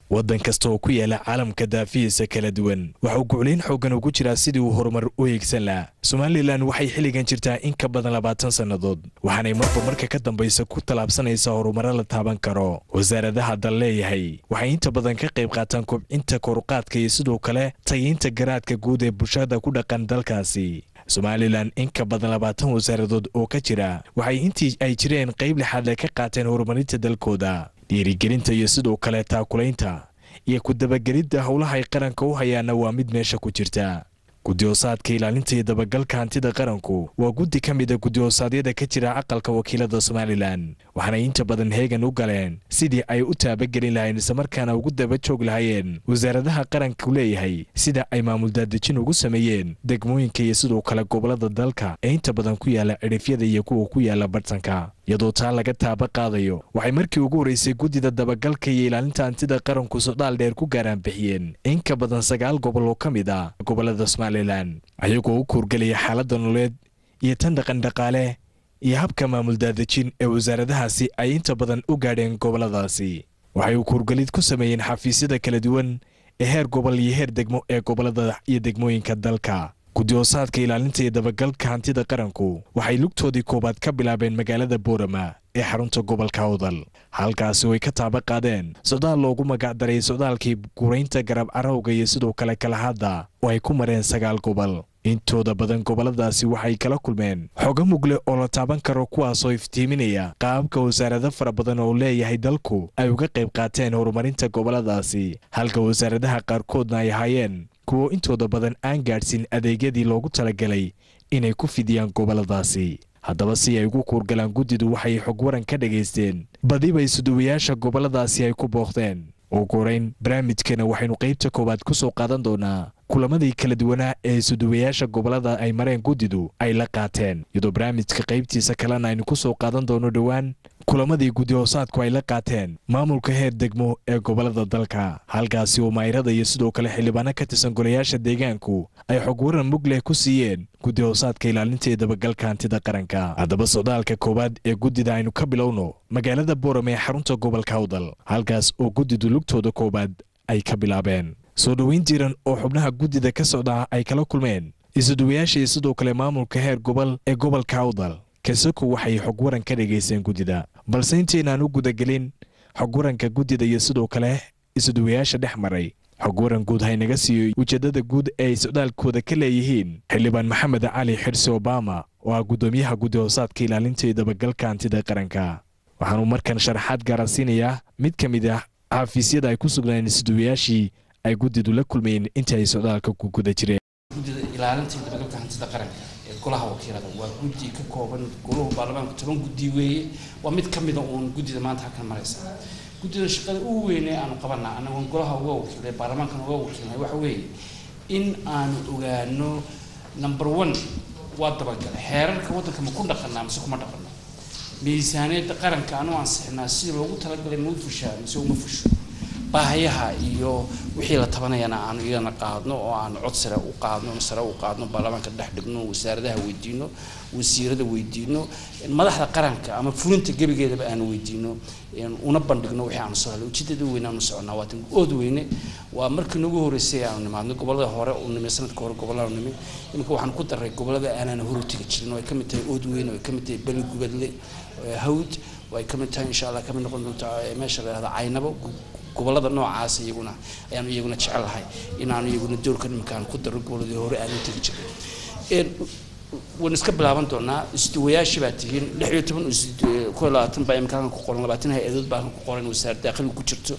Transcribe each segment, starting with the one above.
waddan kasta oo ku yaala caalamka daafihiisa kala duwan waxauu guclayn xooggan ugu jiraa sidii uu horumar u eegsan lahaa somalilan waxay xilligan jirtaa in ka badan labaatan sannadood waxaanay marba marka ka dambaysa ku tallaabsanaysaa horumaro la taaban karo wasaaradaha dal leeyahay waxay inta badan ka qayb qaataan kobcinta koruqaadka iyo sidoo kale tayaynta garaadka guud ee bulshada ku dhaqan dalkaasi somalilan in ka badan labaatan wasaaradood oo ka jira waxay intii ay jireen qayb lixaadle ka qaateen horumarinta dalkooda dhiirigelinta iyo sidoo kale taakulaynta iyo ku dabagelidda howlaha ay qaranka u hayaana waa mid meesha ku jirta guddi-hoosaadka ilaalinta iyo dabagalka hantida qaranku waa guddi ka mida guddi-hoosaadyada ka jira aqalka wakiilada somalilan waxaanay inta badan heegan u galeen sidii ay u taabagelin lahayn islamarkaana ugu daba joog lahaayeen wasaaradaha qaranku leeyahay sida ay maamul daadejin ugu sameeyeen degmooyinka iyo sidoo kale gobolada dalka ee inta badan ku yaala cidhifyada iyo kuwa ku yaala bartanka iyadoo taa laga taaba qaadayo waxay markii ugu horreysay guddida dabagalka iyo ilaalinta hantida qaranku socdaal dheer ku gaaraan bixiyeen in ka badan sagaal gobol oo ka mid ah gobolada somalilan ayagoo u kuurgelaya xaaladda nololeed iyo tan dhaqan dhaqaale iyo habka maamul daadejin ee wasaaradahaasi ay inta badan u gaadheen goboladaasi waxay u kuurgelid ku sameeyeen xafiisyada kala duwan ee heer gobol iyo heer degmo ee gobolada iyo degmooyinka dalka guddi-hoosaadka ilaalinta iyo dabagalka hantida qaranku waxay lugtoodii koowaad ka bilaabeen magaalada boorama ee xarunta gobolka awdal halkaasi way ka taaba qaadeen socdaal loogu magacdaray socdaalkii guraynta garab carowga iyo sidoo kale kalahadda oo ay ku mareen sagaal gobol intooda badan goboladaasi waxay kala kulmeen xogo mugle oo la taaban karo kuwaasoo iftiiminaya qaababka wasaarado fara badan oo leeyahay dalku ay uga qayb qaateen horumarinta goboladaasi halka wasaaradaha qaarkoodna ay ahaayeen kuwo intooda badan aan gaadhsin adeegyadii loogu talagalay inay ku fidiyaan goboladaasi haddaba si ay ugu kuurgalaan guddidu waxay xog waran ka dhagaysteen badiba isuduwayaasha goboladaasi ay ku booqdeen ugu horeyn barnaamijkana waxaynu qaybta koowaad ku soo qaadan doonaa kulamadii kala duwanaa ee isuduwayaasha gobolada ay mareen guddidu ay la qaateen iyadoo barnaamijka qaybtiisa kalena aynu ku soo qaadan doono dhowaan kulamadii guddi-hoosaadku ay la qaateen maamulka heer degmo ee gobolada dalka halkaasi oo mayrada iyo sidoo kale xildhibaano ka tirsan golayaasha deegaanku ay xog waran mug leh ku siiyeen guddi-hoosaadka ilaalinta iyo dabagalka hantida qaranka haddaba socdaalka koowaad ee guddida aynu ka bilowno magaalada boorame ee xarunta gobolka awdal halkaas oo guddidu lugtooda koowaad ay ka bilaabeen soo dhoweyn jiran oo xubnaha guddida ka socdaa ay kala kulmeen isuduwayaasha iyo sidoo kale maamulka heer gobol ee gobolka awdal kasako waxay xog waran ka dhegaysteen guddida balse intaynaan u gudagelin xog waranka guddida iyo sidoo kale isuduwayaasha dhex maray xog waran guud haynaga siiyo ujeeddada guud ee ay socdaalkooda ka leeyihiin xildhibaan maxamed cali xirsi obama oo ah guddoomiyaha guddi-hoosaadka ilaalinta iyo dabagalka hantida qaranka waxaanuu markan sharaxaad gaarasiinayaa mid ka mid ah xafiisyada ay ku sugnaan isuduwayaashii ay guddidu la kulmayeen intii ay socdaalka ku guda jireen guddida ilaalinta iyo dabagalka hantida qaranka ee golaha wakiilada waa guddi ka kooban goluhu baarlamaanku toban guddi weeye waa mid ka mida uun guddida maanta halkan maraysa guddida shaqada ugu weyn ee aanu qabana anagoon golaha uga wakiilay baarlamaankan uga wakiilnay waxa weeye in aanu ogaano number one waa dabagale xeerarka waddanka ma ku dhaqanaa mise kuma dhaqano miisaaniyadda qaranka anu ansixinaa si loogu talagalay ma u fushaa mise uma fusho baahayaha iyo wixii la tabanayana aanu iyagana qaadno oo aanu cod sare u qaadno sare u qaadno baarlamaanka dhex dhigno wasaaradaha weydiino wasiirada weydiino madaxda qaranka ama fulinta gebigeedaba aanu weydiino una bandhigno wixii aanu soo helay ujeedada weyne aanu soconaa waa tan ood weyne waa markii nagu horeysay aanu nimaadno gobolada hore u nimi sanadka hore gobolada nimi iminka waxaan ku daray gobolada aanaan hore tegi jirin oo ay kamid tahay ood weyne oo ay kamid tahay beli gubadle hawd oo ay kamid tahay insha allah kamid noqon doonta meesha la yihahdo caynabo gobolada noocaas iyaguna ayaanu iyaguna jecelahay inaanu iyaguna doorkan iminka aan ku daro goboladii hore aanu tegi jirin waan iska bilaaban doonaa isduwayaashii baa tihiin lix iyo toban koo labaatan baa imika halkan ku qoran labaatan hay-adood baa halkan ku qoran wasaarad daaqliga ku jirto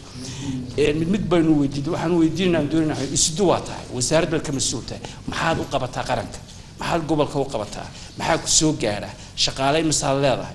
mid mid baynu weydiinay waxaan weydiinayna aan doonayna isdu waa tahay wasaarad baad ka mas-uul tahay maxaad u qabataa qaranka maxaad gobolka u qabataa maxaa ku soo gaadha shaqaale misaal leedahay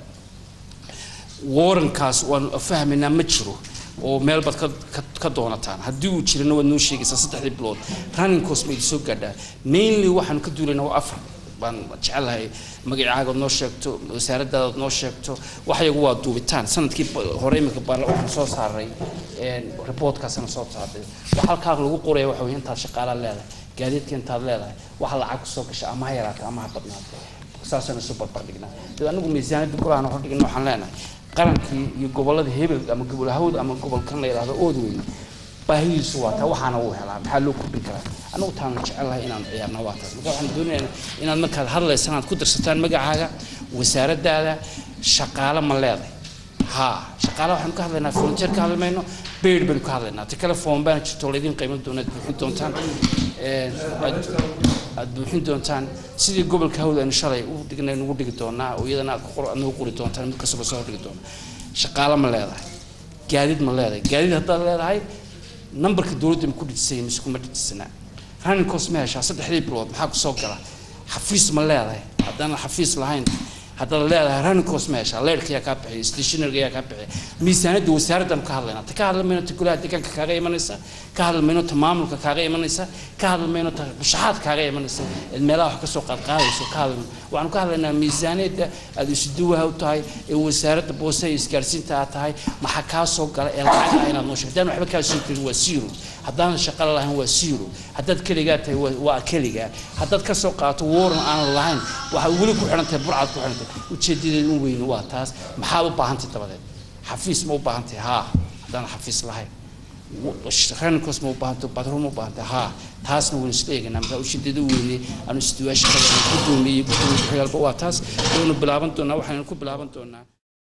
warankaas waanu fahmaynaa ma jiro oo meel baad ka doonataan haddii uu jirana waad noo sheegaysaa saddexdii bilood running cost ma idin soo gaadhaa mainly waxaanu ka duulaynaa waa afar baan jecelahay magacaagood noo sheegto wasaaradaadaad noo sheegto waxyagu waa duubitaan sanadkii hore imika baarla waxaan soo saaray reportkaasana soo saaray wax halkaa lagu qoraya waxa weye intaad shaqaalaa leedahay gaadiidka intaad leedahay waxa lacag kusoo gasha ama ha yaraata ama ha badnaata saasaan isu barbardhignaa dee anigu miisaaniyadda golahan hordhigna waxaan leenahay qarankii iyo gobolada hebel ama gobol hawd ama gobolkan la yidhahdo ood weyne baahidiisu waa taa waxaana uu helaa maxaa loo kordhin karaa anagu taanu jecelahay inaan ciyaarna waa taas marka waxaan doonayaa inaad markaad hadlaysaan aad ku darsataan magacaaga wasaaraddaada shaqaale ma leedahay haa shaqaale waxaanu ka hadlaynaa volunteer ka hadli mayno beyd baynu ka hadlaynaa ti kale foom baana jirto laydin qiiman doona aad buuxin doontaan aad buuxin doontaan sidii gobolka hawd aynu shalay u dhignay nugu dhigi doonaa oo iyadana aad ku nagu qori doontaan mid kastaba soo dhigi doona shaqaale ma leedahay gaadiid ma leedahay gaadiid haddaad leedahay nambarka dowladda ma ku dhijisay mise kuma dhijisana running cost ma heshaa saddexdii bilood maxaa ku soo gala xafiis ma leedahay haddaan xafiis lahayn haddaad leedahay running cost ma heshaa leerka ayaa kaa bixiya stationary ayaa kaa bixiya miisaanadda wasaaraddan ka hadlaynaa ta ka hadli mayno ta golaha deegaanka kaaga imanaysa ka hadli mayno ta maamulka kaaga imanaysa ka hadli mayno ta mushaxaad kaaga imanaysa eed meelaha wax kasoo qaadqaadayso ka hadli waxaanu ka hadlaynaa miisaaniyadda aad isuduwaha u tahay ee wasaaradda boose iyo isgaarsiinta aad tahay maxaa kaa soo gala ee lacag ah inaad noo sheegto haddaan waxba kaa soo gelin waa zero haddaanan shaqala lahayn waa zero haddaad keligaa tahay waa keligaa haddaad ka soo qaato waran aanan lahayn waxaad weli ku xidhan tahay burcad ku xidhan tahay ujeedadeed u weyni waa taas maxaad u baahantay dabadeed xafiis ma u baahantay haa haddaan xafiis lahayn renkos ma u baahantay badro ma u baahantay haa taasna waynu isla eeganaa markaa ujeedada u weynay aanu isduwaasha gudoomiye gudoomiye ku-xigaalba waa taas waynu bilaaban doonaa waxaynu ku bilaaban doonaa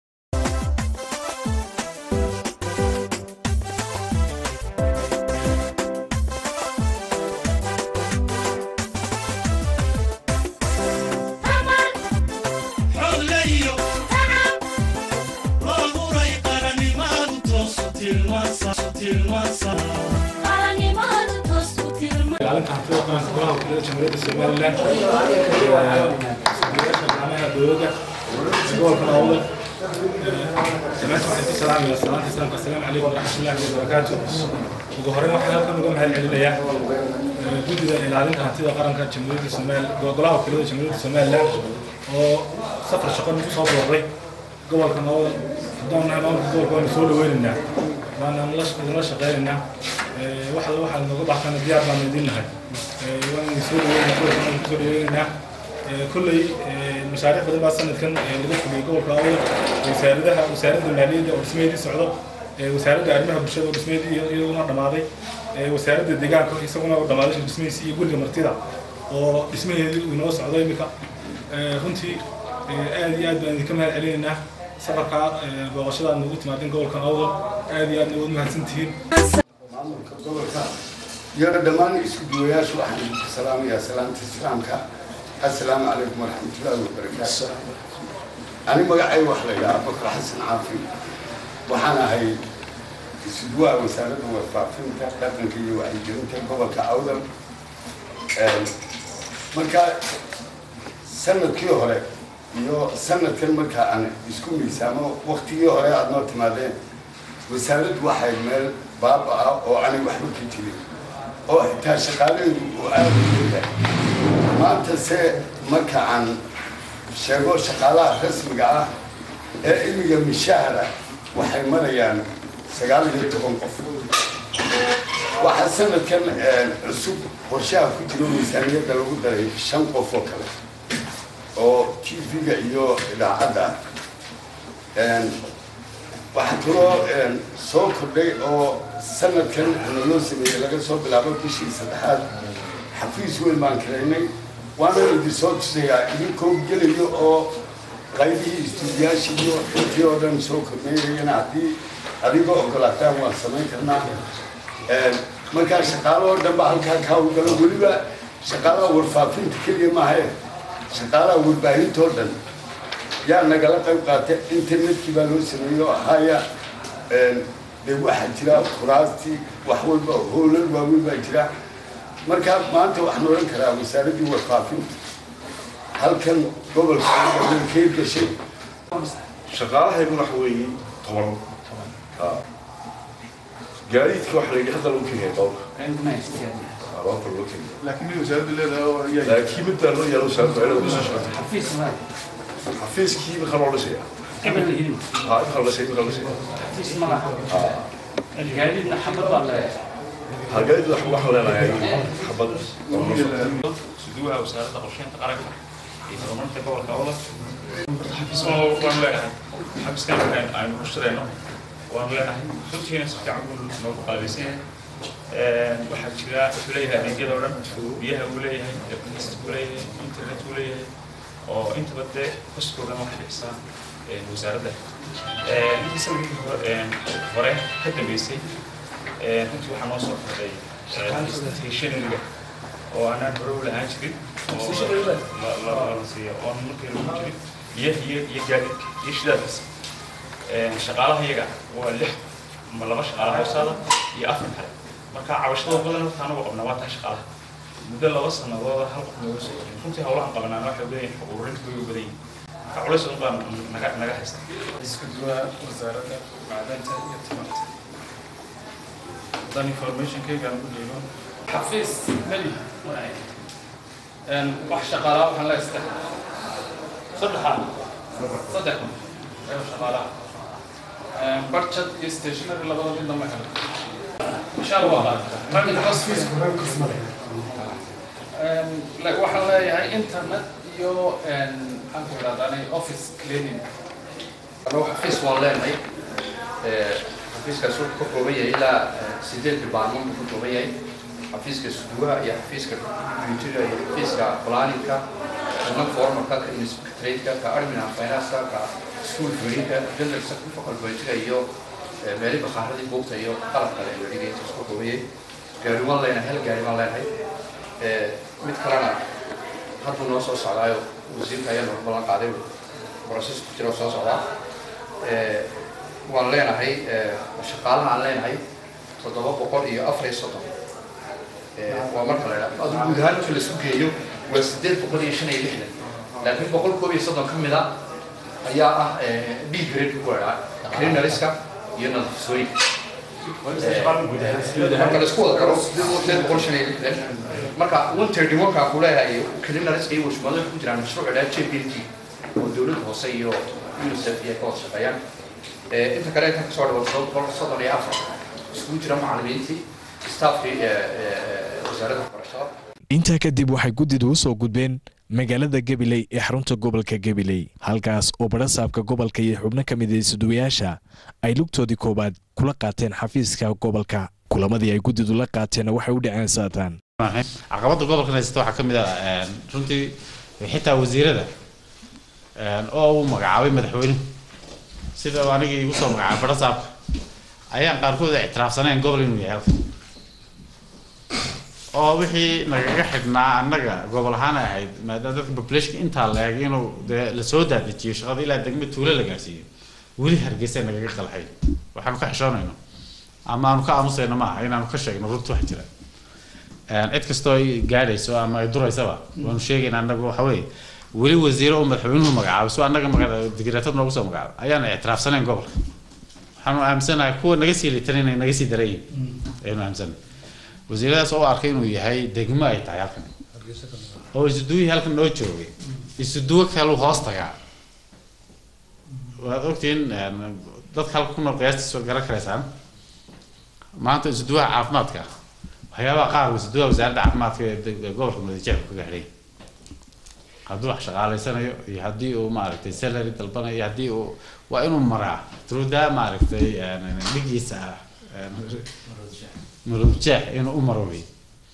ilaalinta hantida qaranka golaha wakiilada jamhuuriyadda somalilan shaqaalaha dowladda gobolka awdal dhammaantiin waxaan ku salaamaya salaanta islaamka assalaamu calaykum waraxmatullaahi wabarakaatu ugu horreyn waxaan halkan uga mahad celinayaa guddida ilaalinta hantida qaranka jamhuuriyadda somalilan golaha wakiilada jamhuuriyadda somalilan oo safar shaqo nagu soo booqday gobolka awdal haddaan nahay maamulka gobolka waanu soo dhaweynaynaa waana idinla shaqeynaynaa waxa waxaa nooga baxtana diyaar baan idin nahay waan soo dhaweynaa gobolka waan kusoo dhaweynaynaa kolley mashaariic badan baa sanadkan laga fuliyey gobolka awdal wasaaradaha wasaaradda maaliyadda oo dhismeedii socdo wasaaradda arrimaha bulshada oo dhismeedii iyaduna dhammaaday wasaaradda deegaanka isaguna oo dhammaaday dhismihiisi iyo guriga martida oo dhismaheedii uu inoo socdo iminka runtii aad iyo aad baan idinka mahad celinaynaa safarkaa booqashada aad noogu timaadeen gobolka awdal aad iyo aad nawood mahadsantihiin maamulka gobolka iyo dhammaan isku duwayaashu waxaan idinku salaamayaa salaamta islaamka assalaamu calaykum waraxmatullaahi wabarakaatu ani magacay wax la yidhaha bakar xasan caafi waxaan ahay isudwaha wasaaradda warfaafinta dhaqanka iyo wacyigelinta gobolka awdal marka sanadkii hore iyo sanadkan marka aan isku miisaamo waktigii hore aada noo timaadeen wasaaraddu waxay meel baaba ah oo aanay waxba ka jirin oo xitaa shaqaalaheedu uu aada u leeyahay maanta se marka aan sheego shaqaalaha rasmiga ah ee imiga mishahara waxay marayaan sagaal iyo toban qof waxaa sanadkan cusub qorshaha ku jiro miisaaniyadda lagu daray shan qof oo kale oo t v-ga iyo idaacadda waxaa kaloo soo kordhay oo sanadkan naloo sameeyey laga soo bilaabo bishii saddexaad xafiis weyn baan karaynay waana idin soo tusayaa idinkoo gelayo oo qaybihii istuudiyaashii iyo intii oo dhan soo kordhaynayana haddii adiga ogolaataan waan samayn karnaa markaa shaqaalo oo dhan ba halkaa kaa hawlgalo weliba shaqaalaha warfaafinta keliya maahae shaqaalaha warbaahinta oo dhan yaa nagala qayb qaatay internetkii baa loo sameeyey oo ahaya dee waxaa jira kuraastii wax walba hoolal waaweyn baa jira marka maanta waxaan odhan karaa wasaaraddii warfaafinta halkan gobolka kay gashay shaqaalahaygu waxa weeye toban gaadiidka waxa la yidhi hadda lagu keenaya dhowrka dhowrka loo keenaya laakiin mid wasaaraddu leedahay oo ayaa laakiin midbaa loo yaalo wasaaradda waa inay kusoo socoto xafiis ma xafiiskii imika loo dhisaya hebel la hidin ha imika la dhisaya imika la dhisaya xafiis ma laha gaadiidna xabad baa leeyahay ha gaadiid wax waxaan leenahay xabad oo noo socota suduwaha wasaaradda qorsheynta qaranka iyo horumarinta gobolka awdal xafiisma waan leenahay xafiiskan aynu ku shirayno waan leenahay runtiina si fiican buu noogu qaabaysan yahay waxaa jira wuxuu leeyahay adeegyada oo dhan biyaha uu leeyahay electricity uu leeyahay internet uu leeyahay oo intaba dee koskoodan wax bixisaa wasaaradda intii sanadkii hore hore ka dambeysay runtii waxaa noo soo kordhay stationariga oo aanaan hore u lahaan jirin oo la siiyo oon markii lagu jirin iyo iyo iyo gaadiidka iyo shidaalkiisa shaqaalaha iyaga waa lix ma laba shaqaala hoosaada iyo afar kale marka cabashada badan horta anagu qabnaa waa taa shaqaalaha muddo laba sanadooda hal qof nooga soo jirin runtii hawlahan qabanaan waxay badan yihin ururinta way u badan yihin marka culays un baa naga naga haysta isku duwaha wasaaradda macdanta iyo tamarta haddaan informationkaygaan u dhiibo xafiis meli wax shaqaalaa waxaan leeyahay saddex saddexaa saddex ayo shaqaalaha budget iyo stationary labada midna ma helo insha allah waxaan leeyahay internet iyo maxaan ku idhahdaa office cleaning anuu xafiis waan leenahay xafiiskaas wuxuu ka kooban yahay ilaa sideed department buu ka kooban yahay xafiiska suduwaha iyo xafiiska computerga iyo xafiiska planninka kana formalka ka inspectorateka ka admin and finance ka school feedinka general secretary budgetka iyo meeli bakaaradii buugta iyo qalab kale iyo dhigay intaas ka kooban yahay gaari waan leenahay hal gaari baan leenahay mid kalena hadduu noo soo socdaayo wasiirka ayaa nooga ballan qaaday process ku jira oo soo socdaa waan leenahay shaqaalaha aan leenahay toddoba boqol iyo afar iyo soddon waa marka la idhaha adu guud ahaan inta laisku geeyo waa sideed boqol iyo shan iyo lixdan laakiin boqol koob iyo soddon ka mid a ayaa ah b grade ku idhaa cleanariska iyo nadiifisooyinka marka laisku wada daro sideed boqol shan iyo lixdan marka one thirty one-kaa ku leeyahay cleanariska iyo washmado waxay ku jiraan mashruuc idhaa j p l g oo dowladda hoose iyo unicef iyo ka wada shaqeeyaan inta kale inta kasoo dhawo todoba boqol soddon iyo afar iskugu jira macallimiintii staafkii wasaaradda waxbarashada intaa kadib waxay guddidu u soo gudbeen magaalada gabiley ee xarunta gobolka gabiley halkaas oo badhasaabka gobolka iyo xubno ka mid isuduwayaasha ay lugtoodii koowaad kula qaateen xafiiska gobolka kulamadii ay guddidu la qaateenna waxay u dhaceen saataan caqabadda gobolkan haysta waxaa ka mid ah runtii xitaa wasiirada oo uu magacaabay madaxweynuhu sida uu anigii igu soo magacaabay badhasaabka ayaan qaarkood ictiraafsanayn gobol inuu yahay halkan oo wixii nagaga xidhnaa annaga gobol ahaan ahayd maadaama dadka populationka intaa la eg inuu dee lasoo daadajiyo shaqada ilaa degme tuulo la gaarsiiyo weli hargeysa nagaga qalxay waxaanu ka xishoonayno ama aanu ka aamusayno maaha inaanu ka sheegno runta wax jira cid kastoo ay gaadhayso ama ay duraysaba waanu sheegayna annagu waxa weeye weli wasiiro oo madaxweynuhu magacaabay soo annaga digreetad noogu soo magacaabay ayaan ictiraafsanayn gobolka waxaanu aaminsanahay kuwa naga sii litan inay naga sii daran yihin ayanu aaminsanahay wasiiradaas oo arkay inuu yahay degmo ay tahay halkan oo isuduwihii halkan noo joogay isuduwo kalu hoos tagaa waad ogtihiin dadka halka ku nool qiyaastiisa garan karaysaan maanta isuduwaha caafimaadka waxyaabaha qaar isuduwaha wasaaradda caafimaadka ee gobolka madajeexu kaga xidhay hadduu wax shaqaalaysanayo iyo haddii uu maaragtay salary dalbanayo iyo haddii uu waa inuu maraa truda maaragtay dhigiisa ah marubjeex inuu u maro wey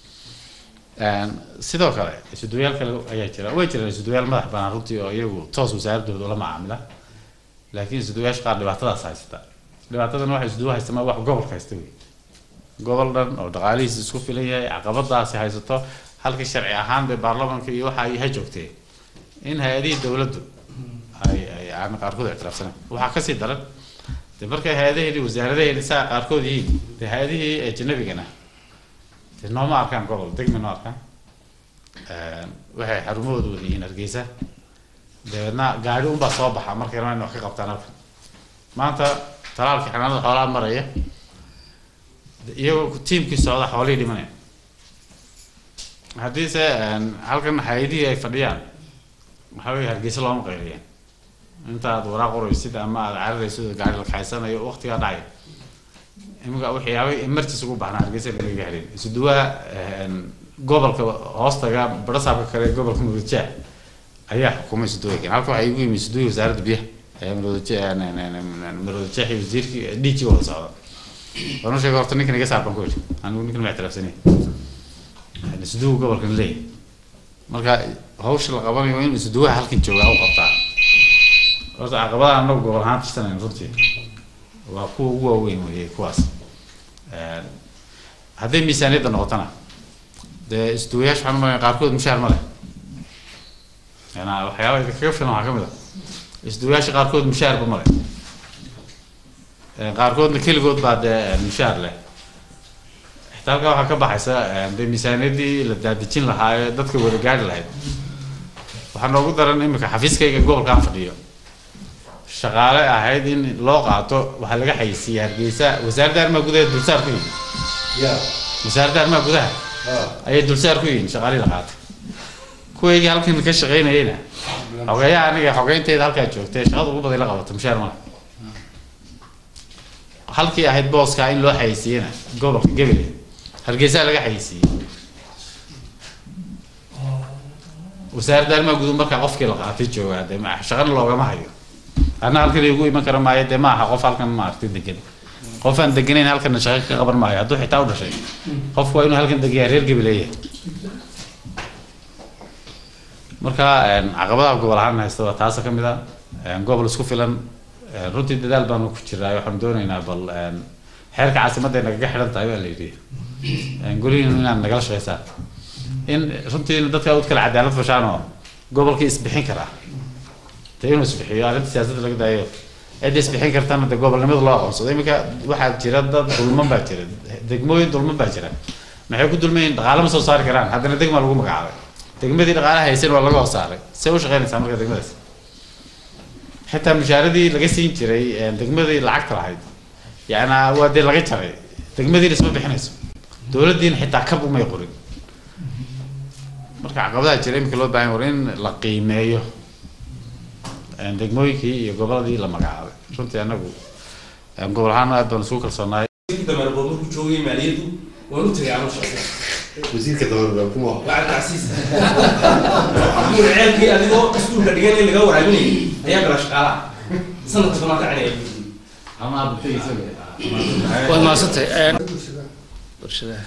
sidoo kale isuduwayaal kale ayaa jira way jiraan isuduwayaal madax banaan runtii oo iyagu toos wasaaradooda ula macaamila laakiin isuduwayaasha qaar dhibaatadaas haysata dhibaatadana waxa isuduwa haysta ma wax gobolka haysta wey gobol dhan oo dhaqaalihiisa isku filan yahay caqabadaasi haysato halka sharci ahaan bay baarlamaanka iyo waxa ay ha joogtee in hay-adihii dowladdu ay ay aan qaarkood ictiraafsanayn waxaa kasii daran de markay hay-adaheedii wasaaradaheedi saa qaarkood yihiin de hay-adihii ajnabigana de nooma arkaan gobol degmi noo arkaan waxay xarumahooda wada yihiin hargeysa dabeedna gaari unbaa soo baxa markay rabaan in wax ka qabtaan halkan maanta talaalkii xanaanada xoolaha maraya iyagoo tiimkii socda xoolihii dhimanaya haddiise halkan hay-adihii ay fadhiyaan waxaa weye hargeysa looma qayliya intaad waraaq qoraysid ama aad cararaysid oo gaari la kaxaysanayo waqtigaa dhacay imika waxyaabay emergency ugu baahnaa hargeysa lagaga helin isuduwaha gobolka hoostaga barasaabka kale gobolka mudajaa ayaa xukumay isuduwakan halka waxaa igu yimi isuduwii wasaaradda biyaha marwadajeex iyo wasiirkii d g wada socda waanu sheegay horta ninkan iga saar baan ku yidhi anigu ninkan ma ictiraafsanay isduuga gobolkan leeyahay marka hawsha la qabanayo in isduwaha halkan joogaa u qabtaa horta caqabadaha anagu gobol ahaan tirsanayn runtii waa kuwa ugu waaweyn weeye kuwaas hadday miisaaniyadda noqotona dee isduwayaasha waxaan umalaya qaarkood mushaar ma leh yana waxyaaba kaga filan waxaa kamid a isduwayaasha qaarkood mushaarba ma leh qaarkoodna keligood baa dee mushaar leh xitaa halkaa waxaa ka baxaysa dee miisaaniyaddii la daadejin lahaa ee dadka wada gaari lahayd waxaa noogu daran imika xafiiskayga gobolkaan fadhiyo shaqaale ahayd in loo qaato waxaa laga xayisiiyey hargeysa wasaaradda arrimaha gudaha dulsaar ku yihin wasaaradda arrimaha gudaha ayay dulsaar ku yihiin shaqaalihii la qaatay kuwaygii halkan ka shaqaynayeyna xogeeyaha aniga xogeynteyda halkaa joogtay shaqada ugu baday la qabato mushaar male halkii ahayd booskaa in loo xayisiiyena gobolka gebele hargeysaa laga xayisiiyey wasaaradda arrimaha guduhu markaa qofkii la qaatay joogaa dee ma shaqana loogama hayo anna halkan igu iman kara maayo dee maaha qof halkan maaragtay degan qof aan deganayn halkana shaqo ka qaban maayo hadduu xitaa u dhashay qofku waa inuu halkan degayaa reer gebeleeya marka caqabadaha gobol ahaan haysta waa taasa ka mid a gobol isku filan runtii dadaal baanu ku jiraa waxaanu doonaynaa bal xeerka caasimadda ay nagaga xidhan tahay baa la yidhi golihiinu inaad nagala shaqaysaan in runtii dadka ud kale cadaalad fashaan oo gobolkii isbixin karaa dee inuu isbixiyo arrinta siyaasadda laga daayo cidda isbixin kartana dee gobolnimada loo aqoonsado iminka waxaa jira dad dulman baa jira degmooyin dulman baa jira maxay ku dulmayin dhaqaale ma soo saari karaan haddana degmaa lagu magacaabay degmadii dhaqaalaha haysan waa laga hoosaaray see u shaqaynaysaa marka degmadaas xitaa mushaaradii laga siin jiray degmadii lacagta lahayd yacnaa waa dee laga jaray degmadiina isma bixinayso dowladdiina xitaa kab umay qorin marka caqabadaha jira iminka loo baahan war in la qiimeeyo degmooyinkii iyo goboladii la magacaabay runtii anagu gobol ahaan aad baan isugu kalsoonaay dameerbo markuu joogay maaliyaddu waan u tagay anuu shaqo wasiirka dameerbo kuma lacag tacsiis amuur ceelkii adigoo iskuulka dhigan in laga waraabinayay ayaa gala shaqaalaha sanadka damaad kacinaya ama waad mahadsantay bulshadaha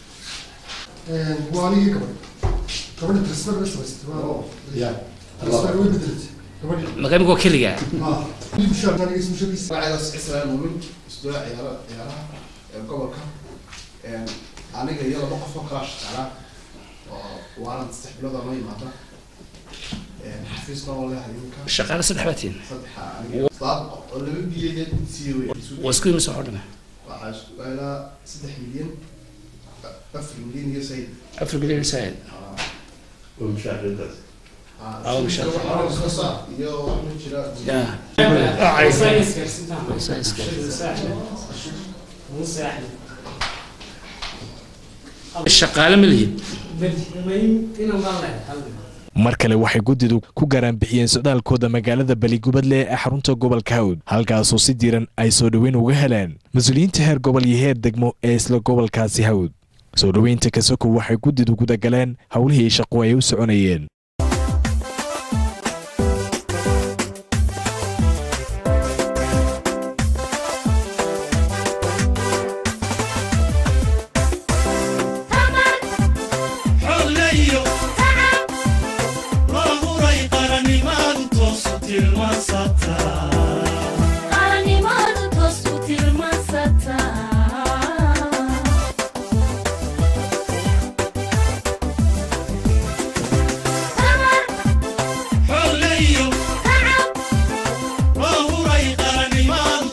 waa anigii gabadh gabadha transfer bay samaysatay waa transfer way bedelatay gabadhi maka imika waa keligaa magaceedaas israel muumin isdooya ciyaara ciyaaraha ee gobolka aniga iyo laba qof oo kala shaqaalaa oo waalan saddex bilood oo noo yimaada xafiisna oo leehay iminka shaqaale saddex baa tihin saddexa aniga saad oo laba bilyan siiye wey waa isku imisa waxoo dhame waxaa isku ilaa saddex milyan afar milyan iyo sayid afar milyan said waa mushaaridaas Aw, mushaar. iyo waxaa jira shaqaale ma lihid mar kale waxay guddidu ku garaanbixiyeen socdaalkooda magaalada baligubadle ee xarunta gobolka hawd halkaasoo si diiran ay soo dhoweyn uga heleen mas-uuliyiinta heer gobol iyo heer degmo ee isla gobolkaasi hawd soo dhoweynta kasoko waxay guddidu gudagaleen howlihii shaqo ay u soconayeen xoolayo loo huray qarannimadu toosu tilmaansataa xoolayo loo huray qarannimadu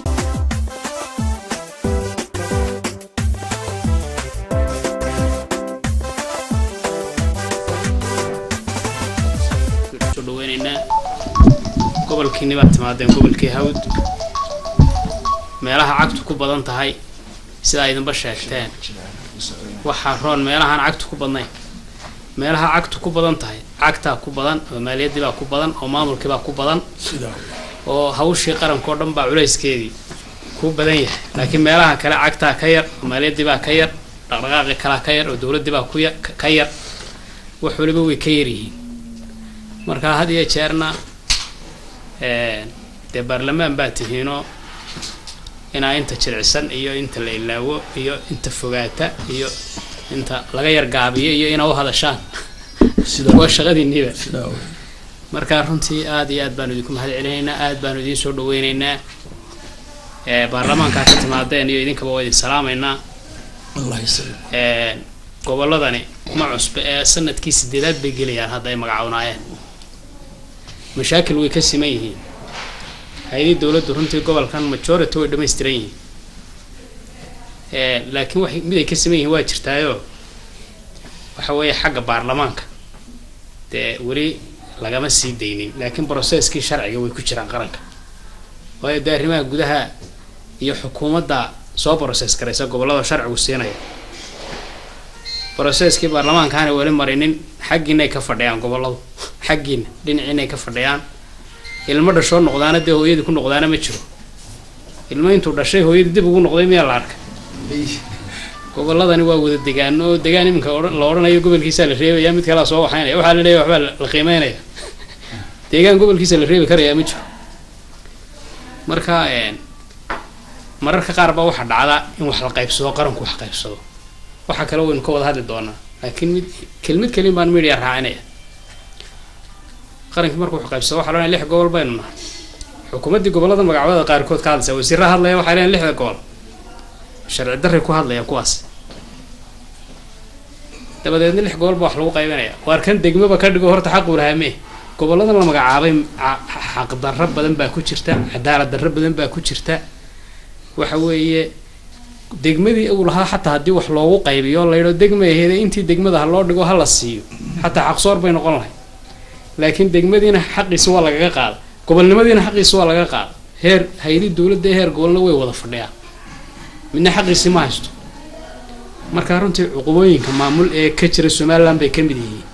soo dhaweynaynaa gobolkiini baad timaadeen gobolkii hawd meelaha cagtu ku badan tahay sidaa idinba sheegteen waxaa roon meelahaan cagtu ku badnayn meelaha cagtu ku badan tahay cagtaa ku badan oo maaliyaddii baa ku badan oo maamulkii baa ku badan oo hawshii qarankao dhan baa culayskeedii ku badan yahay laakiin meelaha kale cagtaa ka yar oo maaliyaddii baa ka yar dhaqdhaqaaqii kalaa ka yar oo dowladdii baa ku ya- ka yar wax waliba way ka yar yihiin marka had iyo jeerna dee baarlamaan baa tihiinoo inaa inta jiricsan iyo inta la ilaawo iyo inta fogaata iyo inta laga yargaabiyo iyo inaa u hadashaan waa shaqadiinniiba marka runtii aada iyo aad baanu idinku mahad celinaynaa aad baanu idiin soo dhaweynaynaa ee baarlamaankaa ka timaadeen iyo idinkaba waa idin salaamaynaa Ee, gobolladani ma cusbe ee sanadkii sideedaad bay gelayaan hadda ay magacawnaayeen mashaakil way ka siman yihiin hay-adii dowladdu runtii gobolkan majority way dhammaystiran yihiin Ee, laakiin wax mid ay ka siman yihiin waa jirtaayo waxa weeye xagga baarlamaanka dee weli lagama sii daynin laakiin brocesskii sharciga way ku jiraan qaranka waayo dee arrimaha gudaha iyo xukuumadda soo process garaysa gobollada sharcigu siinaya brocesskii baarlamaankaana weli marinin xaggiinay ka fadhiyaan gobolladu xaggiina dhinaciinay ka fadhiyaan ilmo dhashoo noqdaana dee hooyadii ku noqdaana ma jiro ilmo intuu dhashay hooyadii dib ugu noqday miyaa la arkay gobolladani waa wada degaan oo degaan iminka odhan- la odhanayo gobolkiisaa la reebaya mid kalea soo waxaynaya waxaa la leeyahay waxbaa la- la qiimeynaya deegaan gobolkiisa la reebi karayaa ma jiro marka een, mararka qaar baa waxaa dhacda in wax la qaybsado qaranku wax qaybsado waxa kale waynu ka wada hadli doonaa laakiin mid kelmid kelin baan media raacinaya qarankii markuu wax qaybsado waxaa loo lix gobol baynu nahay xukuumaddii gobollada magacyada qaarkood ka hadlaysa wasiirra hadlaya waxay leeyihin lixda gobol sharci darray ku hadlayaan kuwaas dabadeedna lix gobol baa wax lagu qaybinaya waar kan degmaba ka dhigo horta xaquu lahaa mee gobolladan la magacaabay ca- xaq darro badan baa ku jirta cadaalad darro badan baa ku jirta waxa weeye degmadii uu lahaa xataa haddii wax loogu qaybiyo la yidho degma aheede intii degmada ha loo dhigo ha la siiyo xataa xaqsoor bay noqon lahay laakiin degmadiina xaqiisa waa lagaga qaada gobolnimadiina xaqiisa waa laga qaada heer hay-adii dowladda ee heer gobolna way wada fadhiyaan midna xaqiisi ma haysto marka runtii cuqubooyinka maamul ee ka jira somaliland bay ka mid yihiin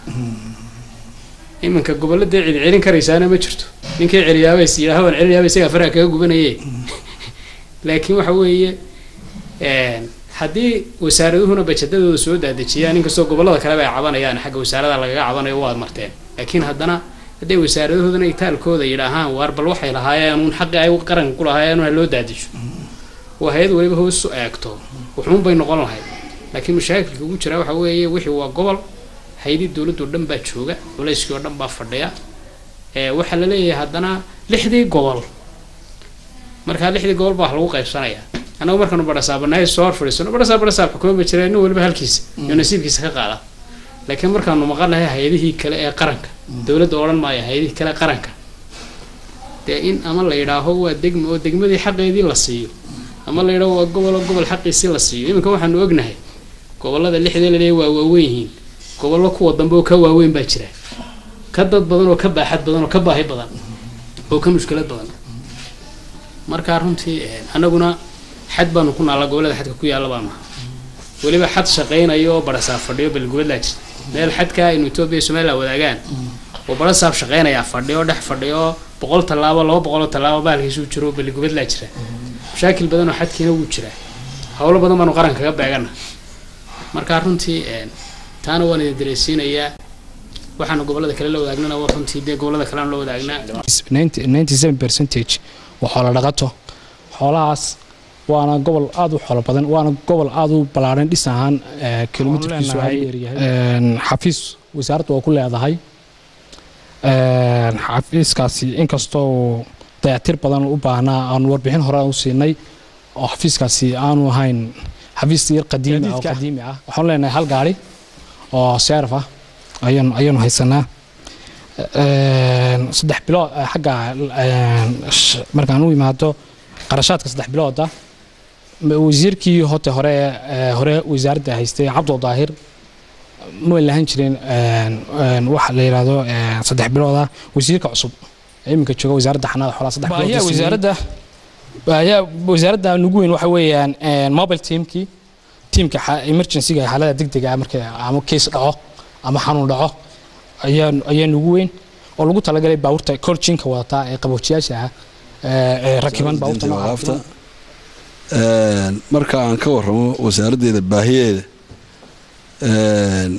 iminka gobolladee cid celin karaysaana ma jirto ninkii celiyaaba is yidhaaha waan celinayaaba isagaa faraha kaga gubanaye laakiin waxa weeye een, haddii wasaaraduhuna bajedadooda soo daadejiyaan inkastoo gobollada kaleba ay cabanayaan xagga wasaarada lagaga cabanayo waad marteen laakiin haddana hadday wasaaradahoodana itaalkooda yidhaahaan waar bal waxay lahaayeen uun xaqii ay qaranka ku lahaayeen ha loo daadijo oo hay-ad waliba hoos u eegto wuxuun bay noqon lahayd laakiin mashaakilka ugu jira waxa weeye wixii waa gobol hay-adii dowladda oo dhan baa jooga culayskii oo dhan baa fadhiya ee waxaa la leeyahay haddana lixdii gobol markaa lixdii gobol baa wax lagu qaybsanayaa annagu markaanu badhasaabanahay soo hor fadhiisano badhasaab badhasaab xukuuma ba jira nin waliba halkiisa iyo nasiibkiisa ka qaada laakiin markaanu maqanahay hay-adihii kale ee qaranka dowladda odhan maayo hay-adihii kale ee qaranka dee in ama la yidhaaho waa degma oo degmadii xaqeedii la siiyo ama la yidhaaho waa gobol oo gobol xaqiisii la siiyo iminka waxaanu ognahay gobollada lixdee laleeyahay waa waaweyn yihiin gobollo kuwa dambe oo ka waaweyn baa jira ka dad badan oo ka baaxad badan oo ka baahi badan oo ka mushkilad badan markaa runtii een, annaguna xad baanu ku naallaa gobollada xadka ku yaalla baanu nahay weliba xad shaqaynayo oo barasaab fadhiyo balgubadlaa jirta meel xadka inu etoobiya iyo somaliland wadaagaan oo barasaab shaqaynayaa fadhiyo dhex fadhiyo boqol tallaabo laba boqol oo tallaabo bahalkiisuu jiro balgubadlaa jira mashaakil badan oo xadkiina wuu jiraa howlo badan baanu qaran kaga beegana markaa runtii een, taana waan idin dareysiinayaa waxaanu gobollada kale la wadaagnana waa runtii dee gobollada kale aan la wadaagnaa 97 percentage waa xoolo dhaqato xoolahaas waana gobol aad u xoolo badan waana gobol aad u ballaaran dhis ahaan eh, kilomitirkiisu aad u yaryahay Een, xafiis wasaaraddu waa ku leedahay Een, xafiiskaasi inkastoo uu dayactir badan u baahnaa aan warbixin hore u siinay oo xafiiskaasi aanu ahayn xafiis yar qadiimi ah oo Gaadiidka. qadiimi ah waxaan leenahay hal gaari oo seeraf ah ayaanu ayaanu haysanaa Een, saddex bilood eh, xagga een, sh- markaan u imaado qarashaadka saddex bilooda ma- wasiirkii hote hore ee hore wasaaradda haystay cabdul daahir ma lahan jirin een, een, waxa la yidhaahdo een, saddex bilooda wasiirka cusub ee iminka jooga wasaaradda xanaada xoolaha saddex bilood Baahiyaha buu siiyey. wasaaradda baahiyaha wasaaradda nugu weyn waxa weeyaan een, mobile teamkii teamka xa- emergency-ga xaalada degdega ah marka ama case dhaco ama xanuun dhaco ayaa ayaa nugu weyn oo lagu talagalay baabuurta colchinka wadataa ee qaboojiyaasha ah ee ee rakiban baabuurta nooca waqaafta Een, marka aan ka warramo wasaaraddeeda baahiyeeda een,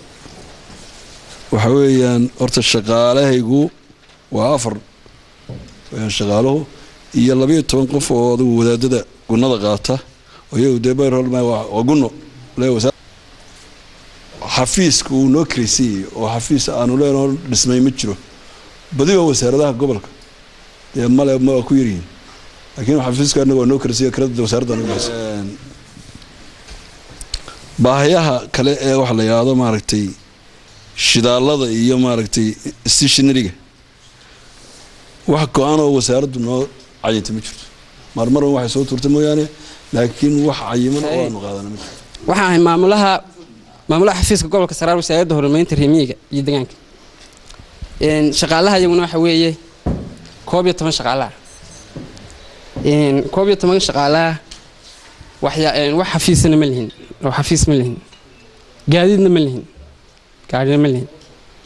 waxa weeyaan horta shaqaalahaygu waa afar weeyaan shaqaaluhu iyo labayo toban qof oo adigu wadaadada gunnada qaata oo iyagu dee bayrol waa gunno le wasaar xafiiska uu noo kiraysiiyey oo xafiis aanu leenoo dhismay ma jiro badiba wasaaradaha gobolka dee male ma waa ku yaryihiin laakiin xafiiska anaga waa noo kiraysiiya kirada wasaaradda anaga bixisa baahayaha kale ee waxa la yidhaahdo maaragtay shidaalada iyo maaragtay stationariga wax go-aan oo wasaaraddu noo cayintay ma jirto marmaran waxay soo tuurtay mooyaane laakiin wax cayiman oo aanu qaadana ma jirto waxaan ahay maamulaha maamulaha xafiiska gobolka saraar wasaaradda horumarinta reemiyiga iyo deegaanka shaqaalaha iyaguna waxa weeye koob iyo toban shaqaalaha koob iyo toban shaqaalaha waxya wax xafiisana ma lihin oo xafiis ma lihin gaadiidna ma lihin gaadhina ma lihin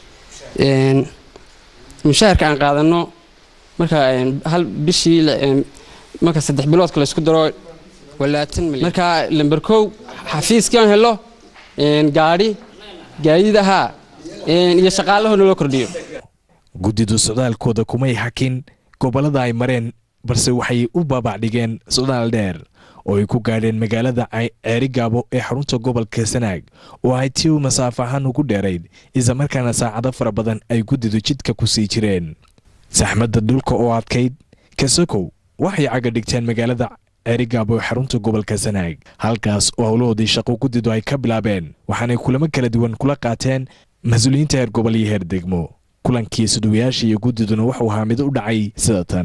mushaharka aan qaadano marka hal bishii marka saddex biloodka la isku daro walaatan milyan marka lamber kow xafiiskii aan helo gaadhi gaadiid ahaa iyo shaqaalahoo loo kordhiyo guddidu socdaalkooda kumay hakin gobollada ay mareen balse waxay u baabacdhigeen socdaal dheer oo ay ku gaadheen magaalada ceerigaabo ee xarunta gobolka sanaag oo ay tii masaafo ahaan ugu dheerayd islamarkaana saacado fara badan ay guddidu jidka ku sii jireen saxmadda dhulka oo adkayd kasakow waxay caga dhigteen magaalada ceerigaabo ee xarunta gobolka sanaag halkaas oo howlahoodii shaqo guddidu ay ka bilaabeen waxaanay kulamo kala duwan kula qaateen mas-uuliyiinta heer gobol iyo heer degmo kulankii suduwayaasha iyo guddiduna wuxuu ahaa mid u dhacay sida tan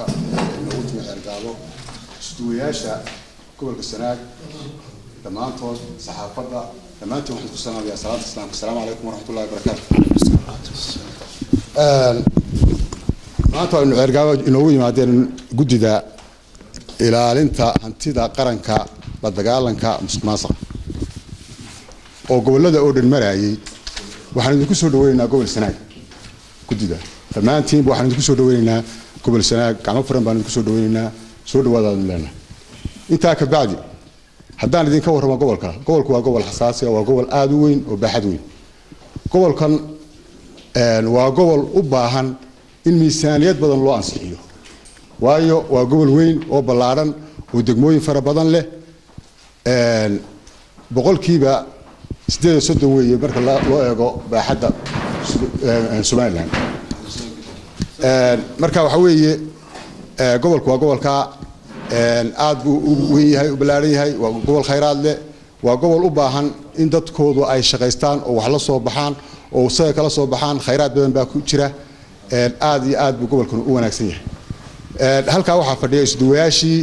suduwayaasha gobolka sanaag dhammaantood saxaafadda dhammaantiin waxaan ku salaamayaa salaanta islaamka asalaamu calaykum waraxmatullahi wabarakaatu maanta aynu ceergaabo inoogu yimaadeen guddida ilaalinta hantida qaranka la dagaalanka musuqmaasuqa oo gobollada oo dhan marayay waxaan idinku soo dhaweynaynaa gobol sanaag guddida dhammaantiinba waxaan idinku soo dhaweynaynaa gobol sanaag gacmo furan baan idinku soo dhaweynaynaa soo dhawaadaadnu leenahay intaa ka bacdi haddaan idinka warramo gobolka gobolku waa gobol xasaasi ah waa gobol aada u weyn oo baaxad weyn gobolkan waa gobol u baahan in miisaaniyad badan loo ansixiyo waayo waa gobol weyn oo ballaadhan oo degmooyin fara badan leh boqolkiiba sideed iyo soddon weeye marka loo eego baaxadda somalilan marka waxa weeye gobolku waa gobolka aad buu u weyn yahay u ballaaran yahay waa gobol khayraad leh waa gobol u baahan in dadkoodu ay shaqaystaan oo wax la soo baxaan oo isaga kala soo baxaan khayraad badan baa ku jira aad iyo aad buu gobolkan u wanaagsan yahay halkaa waxaa fadhiya isduwayaashii